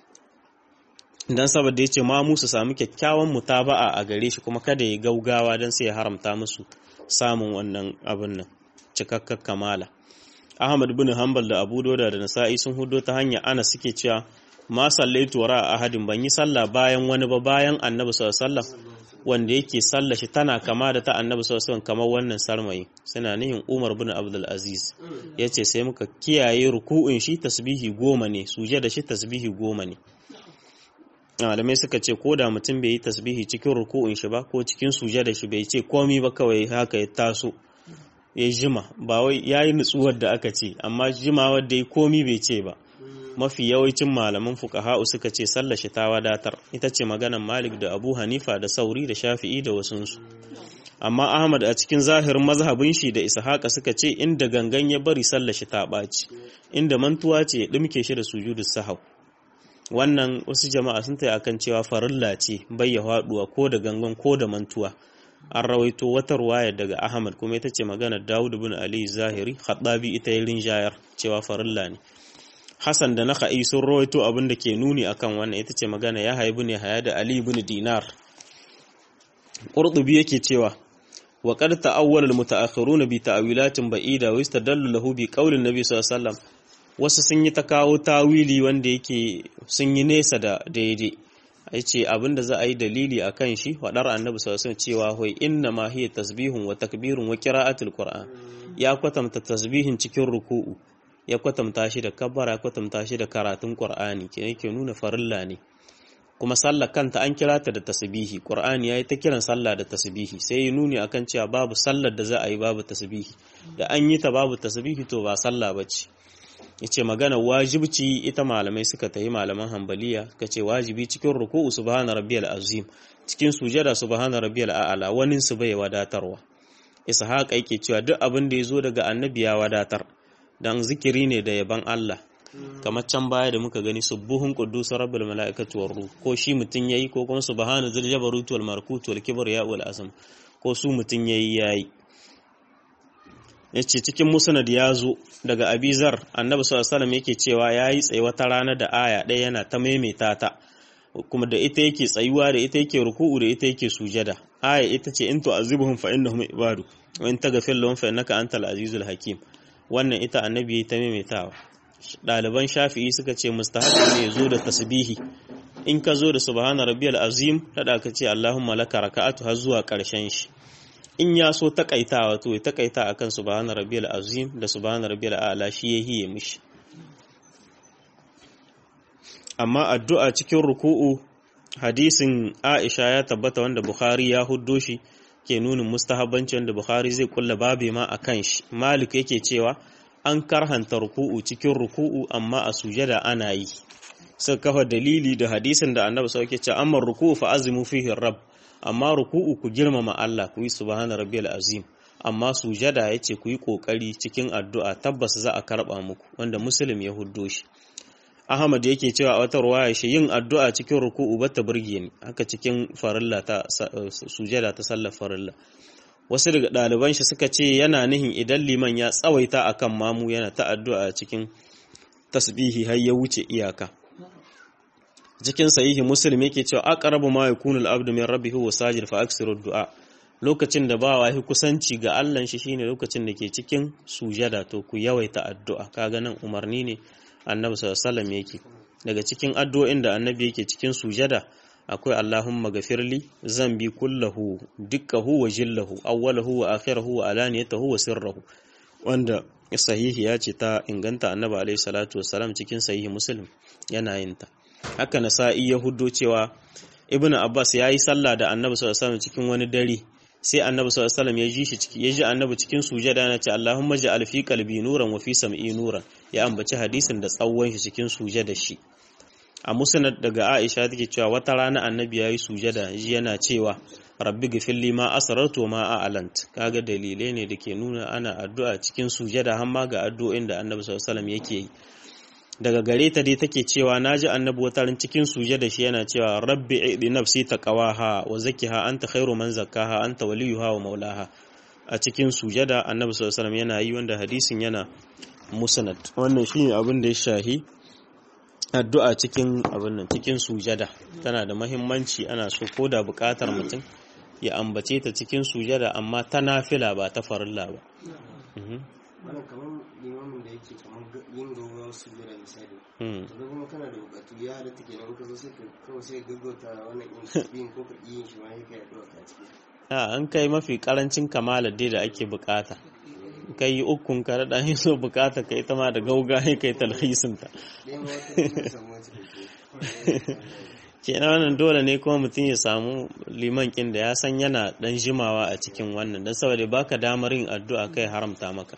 don saboda ya ce mamu su samu kyakkyawan mutaba'a a gare shi kuma kada ya gaugawa don sai ya haramta musu samun wannan abin nan cikakkar kamala Ahmad bin Hanbal da Abu Dauda da Nasa'i sun hudo ta hanya ana suke cewa ma sallaitu wara ahadin ban yi sallah bayan wani ba bayan Annabi sallallahu alaihi wasallam wanda yake sallah shi tana kama da ta Annabi sallallahu alaihi wasallam kamar wannan sarmayi suna nihin Umar bin Abdul Aziz yace sai muka kiyaye ruku'un shi tasbihi goma ne suje da shi tasbihi goma ne malamai suka ce ko da mutum bai yi tasbihi cikin ruku'un shi ba ko cikin suje da shi bai ce komi ba kawai haka ya taso ya jima ba wai ya yi nutsuwar da aka ce amma jima wadda ya komi bai ce ba mafi yawancin malaman fuqaha'u suka ce sallar shi ta wadatar ita ce maganar malik da abu hanifa da sauri da shafi'i da wasunsu amma ahmad a cikin zahirin mazhabin shi da ishaqa suka ce inda gangan ya bari sallar shi ta ɓaci inda mantuwa ce ya ɗumke shi da sujudu sahau wannan wasu jama'a sun tayi akan cewa farilla ce bayya haɗuwa ko da gangan ko da mantuwa an rawaito wata ruwaya daga Ahmad kuma ita ce maganar Dawud bin Ali Zahiri Khattabi ita yi rinjayar cewa farilla ne Hassan da Naka'i sun rawaito abin da ke nuni akan wannan ita ce magana ya haibu ne haya da Ali bin Dinar Qurtubi yake cewa wa qad ta'awwala al-muta'akhiruna bi ta'wilatin ba'ida wa yastadallu lahu bi qawli an-nabi sallallahu alaihi wasallam wasu sun yi ta kawo tawili wanda yake sun yi nesa da daidai ya ce abinda za a yi dalili a kan shi waɗar annabi sassan cewa hoi inna ma hiya tasbihun wa takbirun wa qira'atul qur'an ya kwatanta tasbihin cikin ruku'u ya kwatanta shi da kabbara ya kwatanta shi da karatun qur'ani ke yake nuna farilla ne kuma sallar kanta an kira ta da tasbihi qur'ani yayi ta kiran sallah da tasbihi sai ya nuni akan cewa babu sallar da za a yi babu tasbihi da an yi ta babu tasbihi to ba sallah bace yace magana wajibci ita malamai suka tayi malaman hambaliya suka ce wajibi cikin ruku'u subhana rabbiyal azim cikin sujada subhana rabbiyal a'la wani su bai wadatarwa ishaq yake cewa duk abin da yazo daga annabi ya wadatar dan zikiri ne da yaban Allah kamar can baya da muka gani subuhun quddus rabbul malaikati war ruh ko shi mutun yayi ko kuma subhana zil jabarut wal markut wal kibriya wal azam ko su mutun yayi yayi yace cikin musnad ya zo daga abizar annabi sallallahu alaihi wasallam yake cewa yayi tsaye wata rana da aya ɗaya yana ta maimaita ta kuma da ita yake tsayuwa da ita yake ruku'u da ita yake sujada aya ita ce in tu'azibuhum fa innahum ibadu wa in taghfir lahum fa innaka antal azizul hakim wannan ita annabi ta maimaitawa ɗaliban shafi'i suka ce mustahabi ne zo da tasbihi in ka zo da subhana rabbiyal azim tada ka ce allahumma laka raka'atu har zuwa ƙarshen shi in ya so takaitawa to ya takaita akan subhana rabbiyal azim da subhana rabbiyal a'la shi ya hiye mishi amma addu'a cikin ruku'u hadisin Aisha ya tabbata wanda Bukhari ya huddo shi ke nunin mustahabbanci wanda Bukhari zai kulla babe ma akan shi Malik yake cewa an karhanta ruku'u cikin ruku'u amma a sujada ana yi suka kafa dalili da hadisin da Annabi sauke ce amma ruku'u fa azimu fihi rabb amma ruku'u ku girmama Allah ku yi subhana rabbiyal azim amma sujada yace ku yi kokari cikin addu'a tabbas za a karba muku wanda muslim ya huddo shi Ahmad yake cewa a wata ruwaya shi yin addu'a cikin ruku'u ba ta burge ni haka cikin farilla ta sujada ta sallar farilla wasu daga ɗaliban shi suka ce yana nihin idan liman ya tsawaita akan mamu yana ta addu'a cikin tasbihi har ya wuce iyaka cikin sahihi muslim yake cewa aqrabu ma yakunu al-abdu min rabbihi wa sajid fa aksiru du'a lokacin da ba wahi kusanci ga Allah shi shine lokacin da ke cikin sujada to ku yawaita addu'a kaga nan umarni ne annabi sallallahu yake daga cikin addu'o'in da annabi yake cikin sujada akwai Allahumma gafirli zambi kullahu dukkahu wa jillahu awwalahu wa akhirahu wa alaniyatahu wa sirrahu wanda sahihi ya ce ta inganta annabi alaihi salatu wassalam cikin sahihi muslim yana yin ta haka nasa'i ya huddo cewa ibnu abbas yayi sallah da annabi sallallahu alaihi cikin wani dare sai annabi sallallahu alaihi ya ji shi ciki ya ji annabi cikin sujada yana ce Allahumma ja'al fi qalbi nuran wa fi sam'i nuran ya ambaci hadisin da tsawon shi cikin sujada shi a musnad daga Aisha take cewa wata rana annabi yayi sujada ji yana cewa rabbi ghfirli ma asrartu ma a'lant kaga dalilai ne dake nuna ana addu'a cikin sujada har ma ga addu'o'in da annabi sallallahu alaihi yake yi daga gare ta dai take cewa naji annabi watarin cikin sujada shi yana cewa rabbi idi nafsi taqwaha wa zakkiha anta khairu man zakkaha anta waliyuha wa maulaha a cikin sujada annabi sallallahu alaihi yana yi wanda hadisin yana musnad wannan shine abin da ya shahi addu'a cikin abin nan cikin sujada tana da muhimmanci ana so ko da buƙatar mutum ya ambace ta cikin sujada amma ta nafila ba ta farilla ba wannan kamar limamin da yake kamar yin gaugawar su jira misali to kuma kana da bukatu ya halatta kenan ka zo sai ka kawai sai gaggauta wannan yin ko ka yin shi ma sai ka yaɗuwa ka ciki a an kai mafi karancin kamalar dai da ake bukata kai yi ukun ka da yi so bukata ka ita ma da gauga ya kai talhisin ta ɗaya ma wata kuma samu wata da kenan wannan dole ne kuma mutum ya samu liman kin da ya san yana dan jimawa a cikin wannan don saboda baka damar yin addu'a kai haramta maka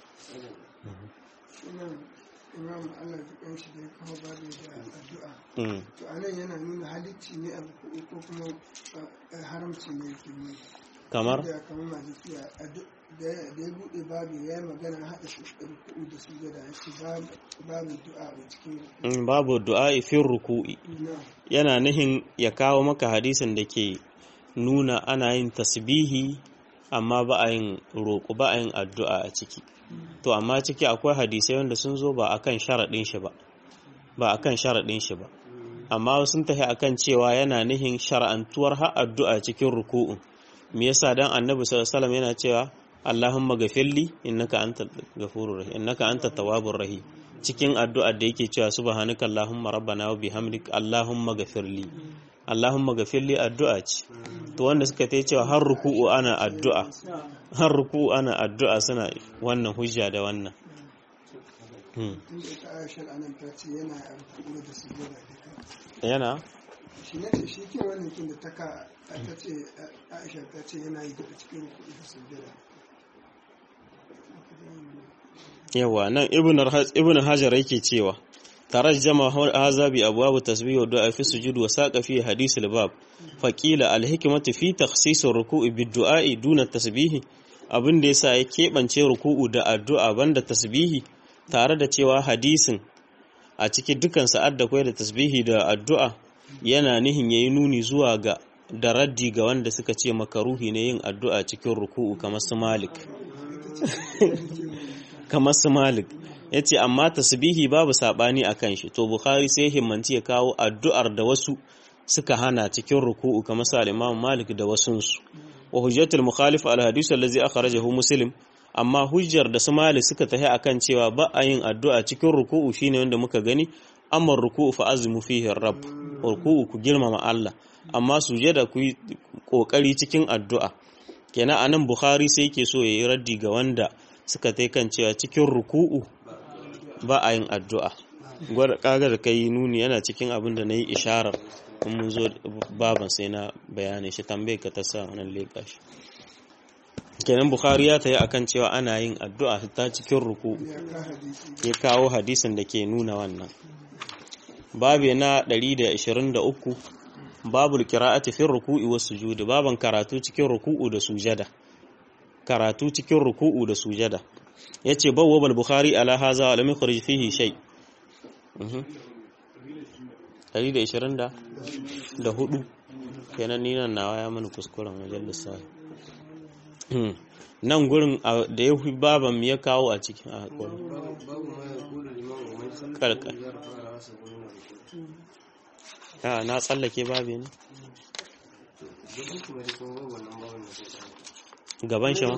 imam Allah ya kan shi da kuma babu da addu'a to anan yana nuna halicci ne abu ko kuma haramci ne yake nuna kamar da kamar malikiya da ya bude babu ya yi magana haɗa shi ruku'u da su da ya ce babu du'a a cikin babu du'a fi ruku'i na yana nihin ya kawo maka hadisin da ke nuna ana yin tasbihi amma ba a yin roƙo ba a yin addu'a a ciki to amma ciki akwai hadisai wanda sun zo ba akan sharaɗin shi ba ba akan sharaɗin shi ba amma sun tafi akan cewa yana nihin shar'antuwar har addu'a cikin ruku'un me yasa dan annabi sallallahu alaihi wasallam yana cewa Allahumma gafirli innaka antal ghafurur rahim innaka antat tawwabur rahim cikin addu'ar da yake cewa subhanaka allahumma rabbana wa bihamdik allahumma gafirli allahumma gafirli addu'a ce to wanda suka ta cewa har ruku'u ana addu'a har ruku'u ana addu'a suna wannan hujja da wannan inda ita aishar anan ta ce yana a ruku'u da su da duka yana shi ne ce shi ke wannan kin da ta ka ta ce aisha ta ce yana yi daga cikin ruku'u da su da yawa nan ibn hajar yake cewa tarajjama hadha bi abwab tasbih wa du'a fi sujud wa saqa fi hadith al-bab fa qila al-hikmatu fi takhsis ar-ruku'i bid-du'a duna tasbih abin da yasa ya kebance ruku'u da addu'a banda tasbihi tare da cewa hadisin a cikin dukan sa'ad da kai da tasbihi da addu'a yana nihin yayi nuni zuwa ga da raddi ga wanda suka ce makaruhi ne yin addu'a cikin ruku'u kamar su malik kamar su malik yace amma tasbihi babu sabani akan shi to bukhari sai himmanci ya kawo addu'ar da wasu suka hana cikin ruku'u kamar sa imam malik da wasunsu wa hujjatul mukhalif al hadith allazi akhrajahu muslim amma hujjar da su malik suka tahi akan cewa ba a yin addu'a cikin ruku'u shine wanda muka gani amma ruku'u fa azmu fihi rabb ruku'u ku girmama Allah amma sujada ku yi kokari cikin addu'a kenan anan bukhari sai yake so yayi raddi ga wanda suka tai kan cewa cikin ruku'u ba a yin addu'a gwada kaga da kai nuni yana cikin abin da nayi isharar in mun zo baban sai na bayanin shi tambaye ka ta sa wannan leka shi kenan bukhari ya tayi akan cewa ana yin addu'a ta cikin ruku'u ya kawo hadisin da ke nuna wannan babu na 123 babu qira'ati fi ruku'i was sujudi baban karatu cikin ruku'u da sujada karatu cikin ruku'u da sujada yace bawwab al-bukhari ala hadha wa lam yukhrij fihi shay ɗari da ishirin da da hudu kenan ni nan nawa ya mani kuskuren wajen lissafi nan gurin da ya fi baban ya kawo a cikin a haƙuri karkar ya na tsallake babi ne gaban shi ma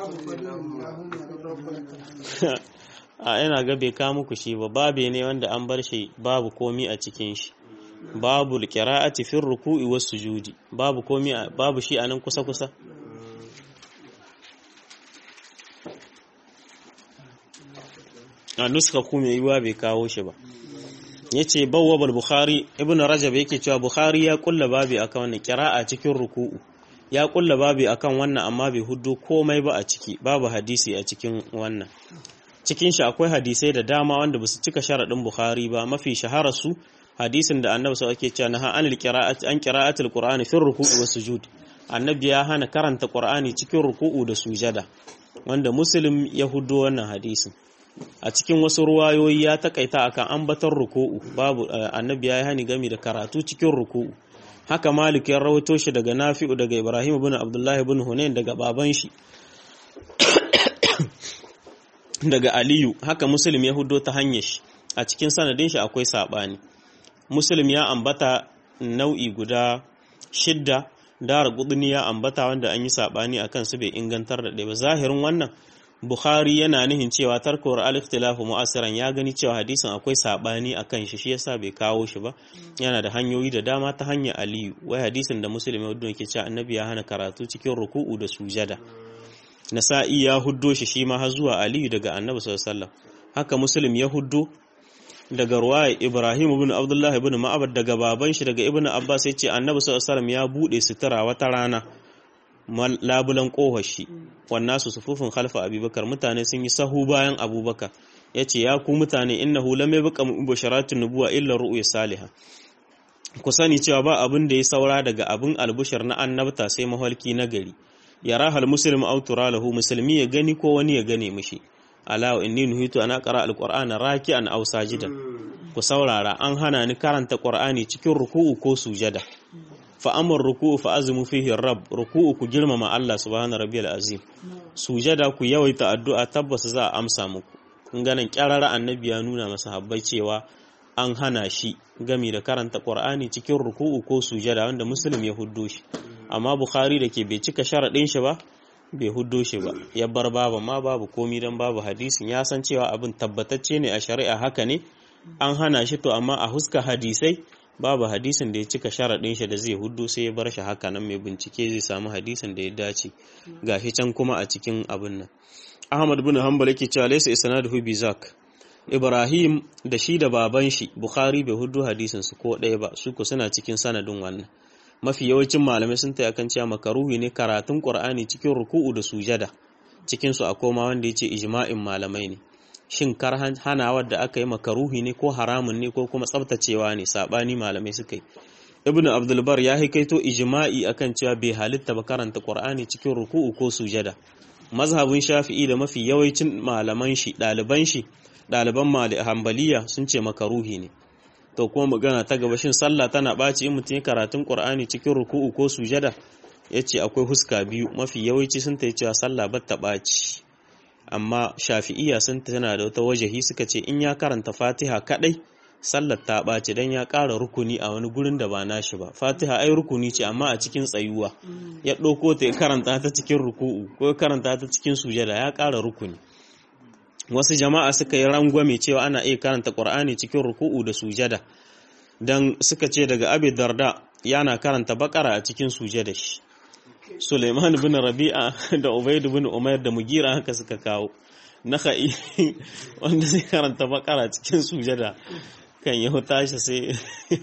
a yana ga bai kawo muku shi ba babe ne wanda an bar shi babu komi a cikin shi babu qira'ati fi ruku'i was sujudi babu komi babu shi anan kusa kusa a nuska kuma yiwa bai kawo shi ba yace bawwab bukhari ibnu rajab yake cewa bukhari ya kulla babi akan wannan qira'a cikin ruku'u ya kulla babi akan wannan amma bai huddo komai ba a ciki babu hadisi a cikin wannan cikin shi akwai hadisai da dama wanda ba su cika sharaɗin Bukhari ba mafi shahara su hadisin da annabi sau ake cewa na anil qira'ati an qira'atil qur'ani fi ruku'i was sujud annabi ya hana karanta qur'ani cikin ruku'u da sujada wanda muslim ya hudo wannan hadisin a cikin wasu ruwayoyi ya takaita akan ambatar ruku'u babu annabi ya yi hani gami da karatu cikin ruku'u haka malik ya rawaito shi daga nafi'u daga ibrahim ibn abdullah ibn hunain daga baban shi daga aliyu haka muslim ya hudo ta hanyar shi a cikin sanadin shi akwai sabani muslim ya ambata nau'i guda shidda dara guduni ya ambata wanda an yi sabani akan su bai ingantar da ɗaya ba zahirin wannan bukhari yana nihin cewa tarkowar al-ikhtilafu mu'asiran ya gani cewa hadisin akwai sabani akan shi shi yasa bai kawo shi ba yana da hanyoyi da dama ta hanyar aliyu wai hadisin da muslim ya hudo ke cewa annabi ya hana karatu cikin ruku'u da sujada nasa'i ya huddo shi shi ma har zuwa aliyu daga annabi sallallahu haka muslim ya huddo daga ruwaya ibrahim ibn abdullah ibn ma'abad daga baban shi daga ibn abbas ya ce annabi sallallahu ya bude sutura wata rana labulan kohar shi wannan su sufufin khalfa abubakar mutane sun yi sahu bayan abubakar ya ce ya ku mutane innahu lam yabqa mubasharatun nubuwa illa ru'ya salihah ku sani cewa ba abin da ya saura daga abin albushar na annabta sai mahalki na gari yara hal muslim aw tura lahu musulmi ya gani ko wani ya gane mishi ala wa inni nuhitu ana qara alqur'ana raki'an aw sajidan ku saurara an hana ni karanta qur'ani cikin ruku'u ko sujada fa amar ruku'u fa azmu fihi rabb ruku'u ku girmama Allah subhanahu rabbiyal azim sujada ku yawaita addu'a tabbas za a amsa muku kun ganin kyarara annabi ya nuna masa habbai cewa an hana shi gami da karanta qur'ani cikin ruku'u ko sujada wanda muslim ya huddo shi amma bukhari da ke bai cika sharaɗin shi ba bai huddo shi ba ya bar babu ma babu komi don babu hadisin ya san cewa abin tabbatacce ne a shari'a haka ne an hana shi to amma a huska hadisai babu hadisin da ya cika sharaɗin shi da zai huddo sai ya bar shi haka nan mai bincike zai samu hadisin da ya dace gashi can kuma a cikin abin nan ahmad bin hanbal yake cewa laysa isnaduhu bizak ibrahim da shi da baban shi bukhari bai huddo hadisin su ko ɗaya ba su ko suna cikin sanadin wannan mafi yawancin malamai sun ta akan cewa makaruhi ne karatun qur'ani cikin ruku'u da sujada cikin su akwai ma wanda yace ijma'in malamai ne shin kar hanawar da aka yi makaruhi ne ko haramun ne ko kuma tsabtacewa ne sabani malamai suka yi ibnu abdul bar ya haikaito ijma'i akan cewa bai halitta ba karanta qur'ani cikin ruku'u ko sujada mazhabin shafi'i da mafi yawancin malaman shi ɗaliban shi ɗaliban hambaliya sun ce makaruhi ne to kuma magana ta gaba shin sallah tana ɓaci in mutum ya karatun qur'ani cikin ruku'u ko sujada yace akwai huska biyu mafi yawanci sun ta cewa sallah ba ta ɓaci amma shafi'iya sun tana da wata wajahi suka ce in ya karanta fatiha kadai sallar ta ɓace don ya ƙara rukuni a wani gurin da ba nashi ba fatiha ai rukuni ce amma a cikin tsayuwa ya ɗauko ta ya karanta ta cikin ruku'u ko ya karanta ta cikin sujada ya ƙara rukuni wasu jama'a suka yi rangwame cewa ana iya karanta ƙur'ani cikin ruku'u da sujada don suka ce daga abi darda yana karanta bakara a cikin sujada shi suleiman bin rabi'a da ubaid bin umair da mugira haka suka kawo naka'i wanda zai karanta bakara cikin sujada kan ya tashi sai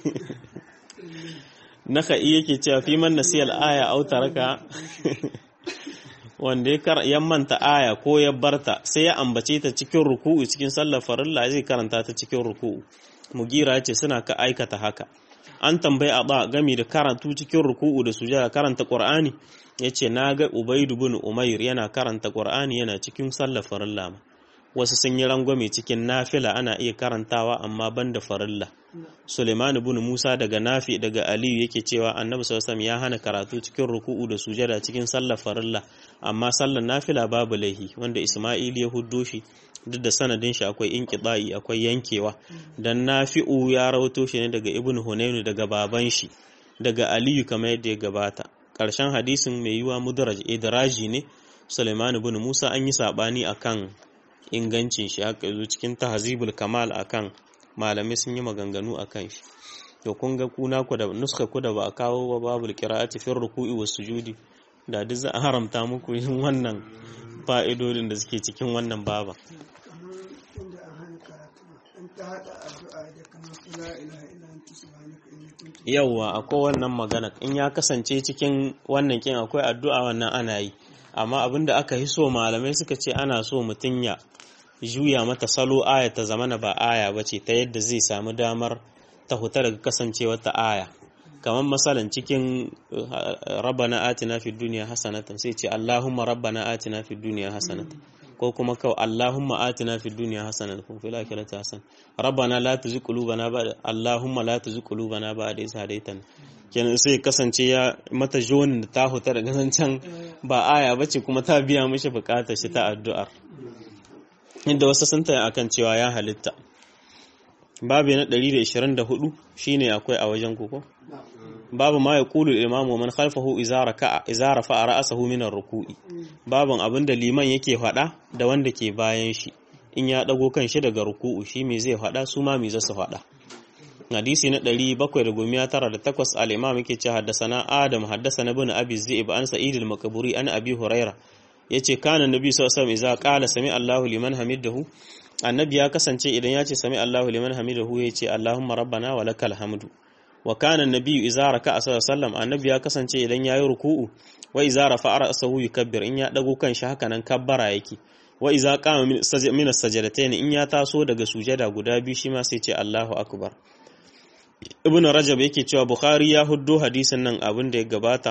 naka'i yake cewa fi man nasiyal aya au taraka wanda ya manta aya ko ya barta sai ya ambace ta cikin ruku'u cikin sallar farilla zai karanta ta cikin ruku'u mugira ce suna ka aikata haka an tambayi a ba gami da karatu cikin ruku'u da sujada karanta qur'ani yace na ga ubaidu bin umair yana karanta qur'ani yana cikin sallar farilla wasu sun yi rangwame cikin nafila ana iya karantawa amma banda farilla Suleiman ibn Musa daga Nafi daga Aliyu yake cewa Annabi sallallahu ya hana karatu cikin ruku'u da sujada cikin sallar farilla amma sallar nafila babu laihi wanda Isma'il ya huddo shi duk da sanadin shi akwai inqita'i akwai yankewa dan Nafi'u ya rawato shi ne daga Ibn Hunayn daga baban shi daga Aliyu kamar yadda ya gabata karshen hadisin mai yiwa mudraj idraji ne Suleiman ibn Musa an yi sabani akan ingancin shi haka zo cikin tahzibul kamal akan malamai sun yi maganganu akan shi to kun ga kuna ku da nuska ku da ba a kawo ba babul qira'ati fi ruku'i was sujudi da duk za a haramta muku yin wannan fa'idodin da suke cikin wannan baba yauwa akwai wannan magana in ya kasance cikin wannan kin akwai addu'a wannan ana yi amma abinda aka yi so malamai suka ce ana so mutum ya juya mata salo aya ta zamana ba aya ba ce ta yadda zai samu damar ta huta daga kasancewa ta aya kamar masalan cikin rabbana atina fid dunya hasanatan sai ce allahumma rabbana atina fid dunya hasanatan ko kuma kawai allahumma atina fid dunya hasanatan ko fil akhirati hasan rabbana la tuzigh qulubana ba'da allahumma la tuzigh qulubana ba'da idh hadaytana kenan sai kasance ya mata jonin da ta huta daga zancen ba aya bace kuma ta biya mishi bukatar shi ta addu'ar inda wasu sun taya akan cewa ya halitta babu na 124 shine akwai a wajen koko babu ma ya kulu imamu man khalfahu izara ka izara fa ra'sahu min ar-ruku'i babun abinda liman yake faɗa da wanda ke bayan shi in ya dago kan shi daga ruku'u shi me zai faɗa su ma me za su faɗa hadisi na 798 al-imam yake ce haddasana adam haddasana ibn abi zi'ib an sa'id al-makburi an abi huraira yace kana nabi sallallahu alaihi wasallam idza qala sami Allahu liman hamidahu annabi ya kasance idan ya ce sami Allahu liman hamidahu yace Allahumma rabbana wa lakal hamdu wa kana nabi idza raka'a sallallahu alaihi wasallam annabi ya kasance idan yayi ruku'u wa idza rafa'a ra'sahu yukabbir in ya dago kan shi haka nan kabbara yake wa idza qama min as-sajdatayn in ya taso daga sujada guda biyu shi ma sai ce Allahu akbar ibn rajab yake cewa bukhari ya huddo hadisin nan abin da ya gabata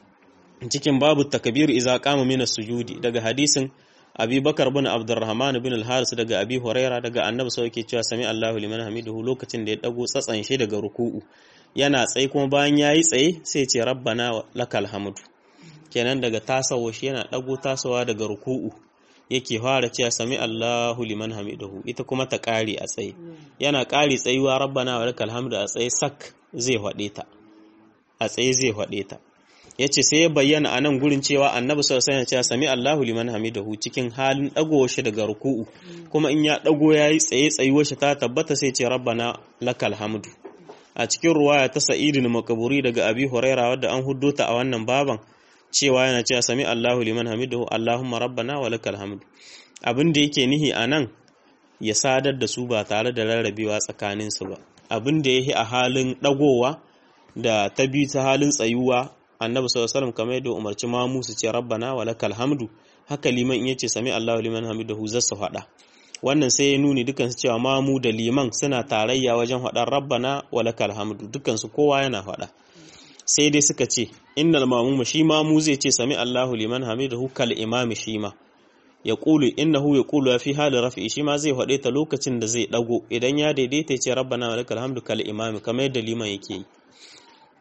cikin babu takbir idza qama min as-sujudi daga hadisin abi bakar bin abdurrahman bin al-haris daga abi huraira daga annabi sai yake cewa sami Allahu liman hamiduhu lokacin da ya dago tsatsan shi daga ruku'u yana tsaye kuma bayan yayi tsaye sai ce rabbana lakal hamdu kenan daga tasawo shi yana dago tasawa daga ruku'u yake fara cewa sami Allahu liman hamidahu ita kuma ta kare a tsaye yana kare tsayuwa rabbana wa lakal hamdu a tsaye sak zai hade ta a tsaye zai hade ta yace sai ya bayyana a nan gurin cewa annabi sallallahu alaihi wasallam ya sami Allahu liman hamidahu cikin halin dagowar shi daga ruku'u kuma in ya dago yayi tsaye tsayuwar shi ta tabbata sai ce rabbana lakal hamdu a cikin ruwaya ta sa'idin makaburi daga abi huraira wadda an huddo ta a wannan baban cewa yana cewa sami Allahu liman hamidahu Allahumma rabbana wa lakal hamdu abin da yake nihi a nan ya sadar da su ba tare da rarrabewa tsakanin su ba abin da yake a halin dagowa da ta bi ta halin tsayuwa annabi sallallahu alaihi wasallam kamar yadda umarci mamu su ce rabbana wa lakal hamdu haka liman in yace sami Allahu liman hamidahu zasu faɗa wannan sai ya nuni dukan su cewa mamu da liman suna tarayya wajen faɗar rabbana wa lakal hamdu dukan su kowa yana faɗa sai dai suka ce innal mamuma shi mamu zai ce sami Allahu liman hamidahu kal imami shi ma ya ƙulu innahu ya ƙulu fi hali rafi shi ma zai faɗe ta lokacin da zai ɗago idan ya daidaita ce rabbana wa lakal hamdu kal imami kamar yadda liman yake yi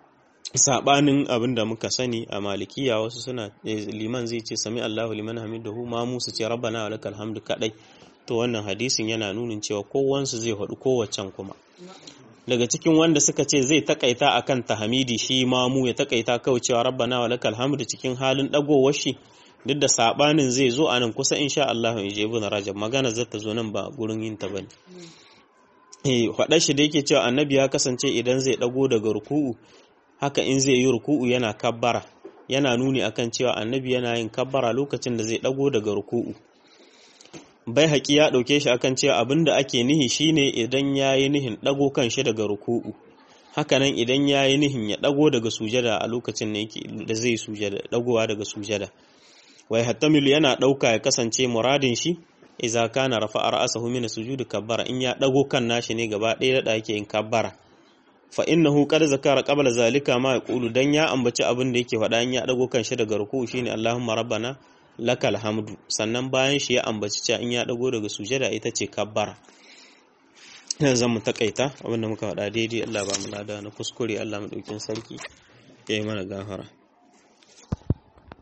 sabanin abin da muka sani a malikiya wasu suna liman zai ce sami Allahu liman hamidahu ma musu ce rabbana wa lakal hamdu kadai to wannan hadisin yana nunin cewa kowansu zai haɗu kowaccen kuma daga cikin wanda suka ce zai takaita akan tahmidi shi mamu ya takaita kawai cewa rabbana wa lakal hamdu cikin halin dagowar shi duk da sabanin zai zo a nan kusa insha Allah in je ibn Rajab magana zata zo nan ba gurin yin ta bane eh faɗa shi da yake cewa annabi ya kasance idan zai dago daga ruku'u haka in zai yi ruku'u yana kabbara yana nuni akan cewa annabi yana yin kabbara lokacin da zai dago daga ruku'u bai haƙi ya ɗauke shi akan cewa abin da ake nihi shine idan ya yi nihin ɗago kan shi daga ruku'u hakanan idan ya yi nihin ya ɗago daga sujada a lokacin da zai sujada ɗagowa daga sujada wai hattamilu yana ɗauka ya kasance muradin shi iza kana rafa ra'asahu min sujudi kabbara in ya ɗago kan nashi ne gaba ɗaya da yake yin kabbara fa innahu qad zakara qabla zalika ma yaqulu dan ya ambaci abin da yake faɗa in ya ɗago kan shi daga ruku'u shine Allahumma rabbana lakal hamdu sannan bayan shi ya ambaci cewa in ya dago daga sujada ita ce kabbara yanzu zan mu takaita abinda muka faɗa daidai Allah ba mu lada na kuskure Allah mu ɗaukin sarki ya yi mana gafara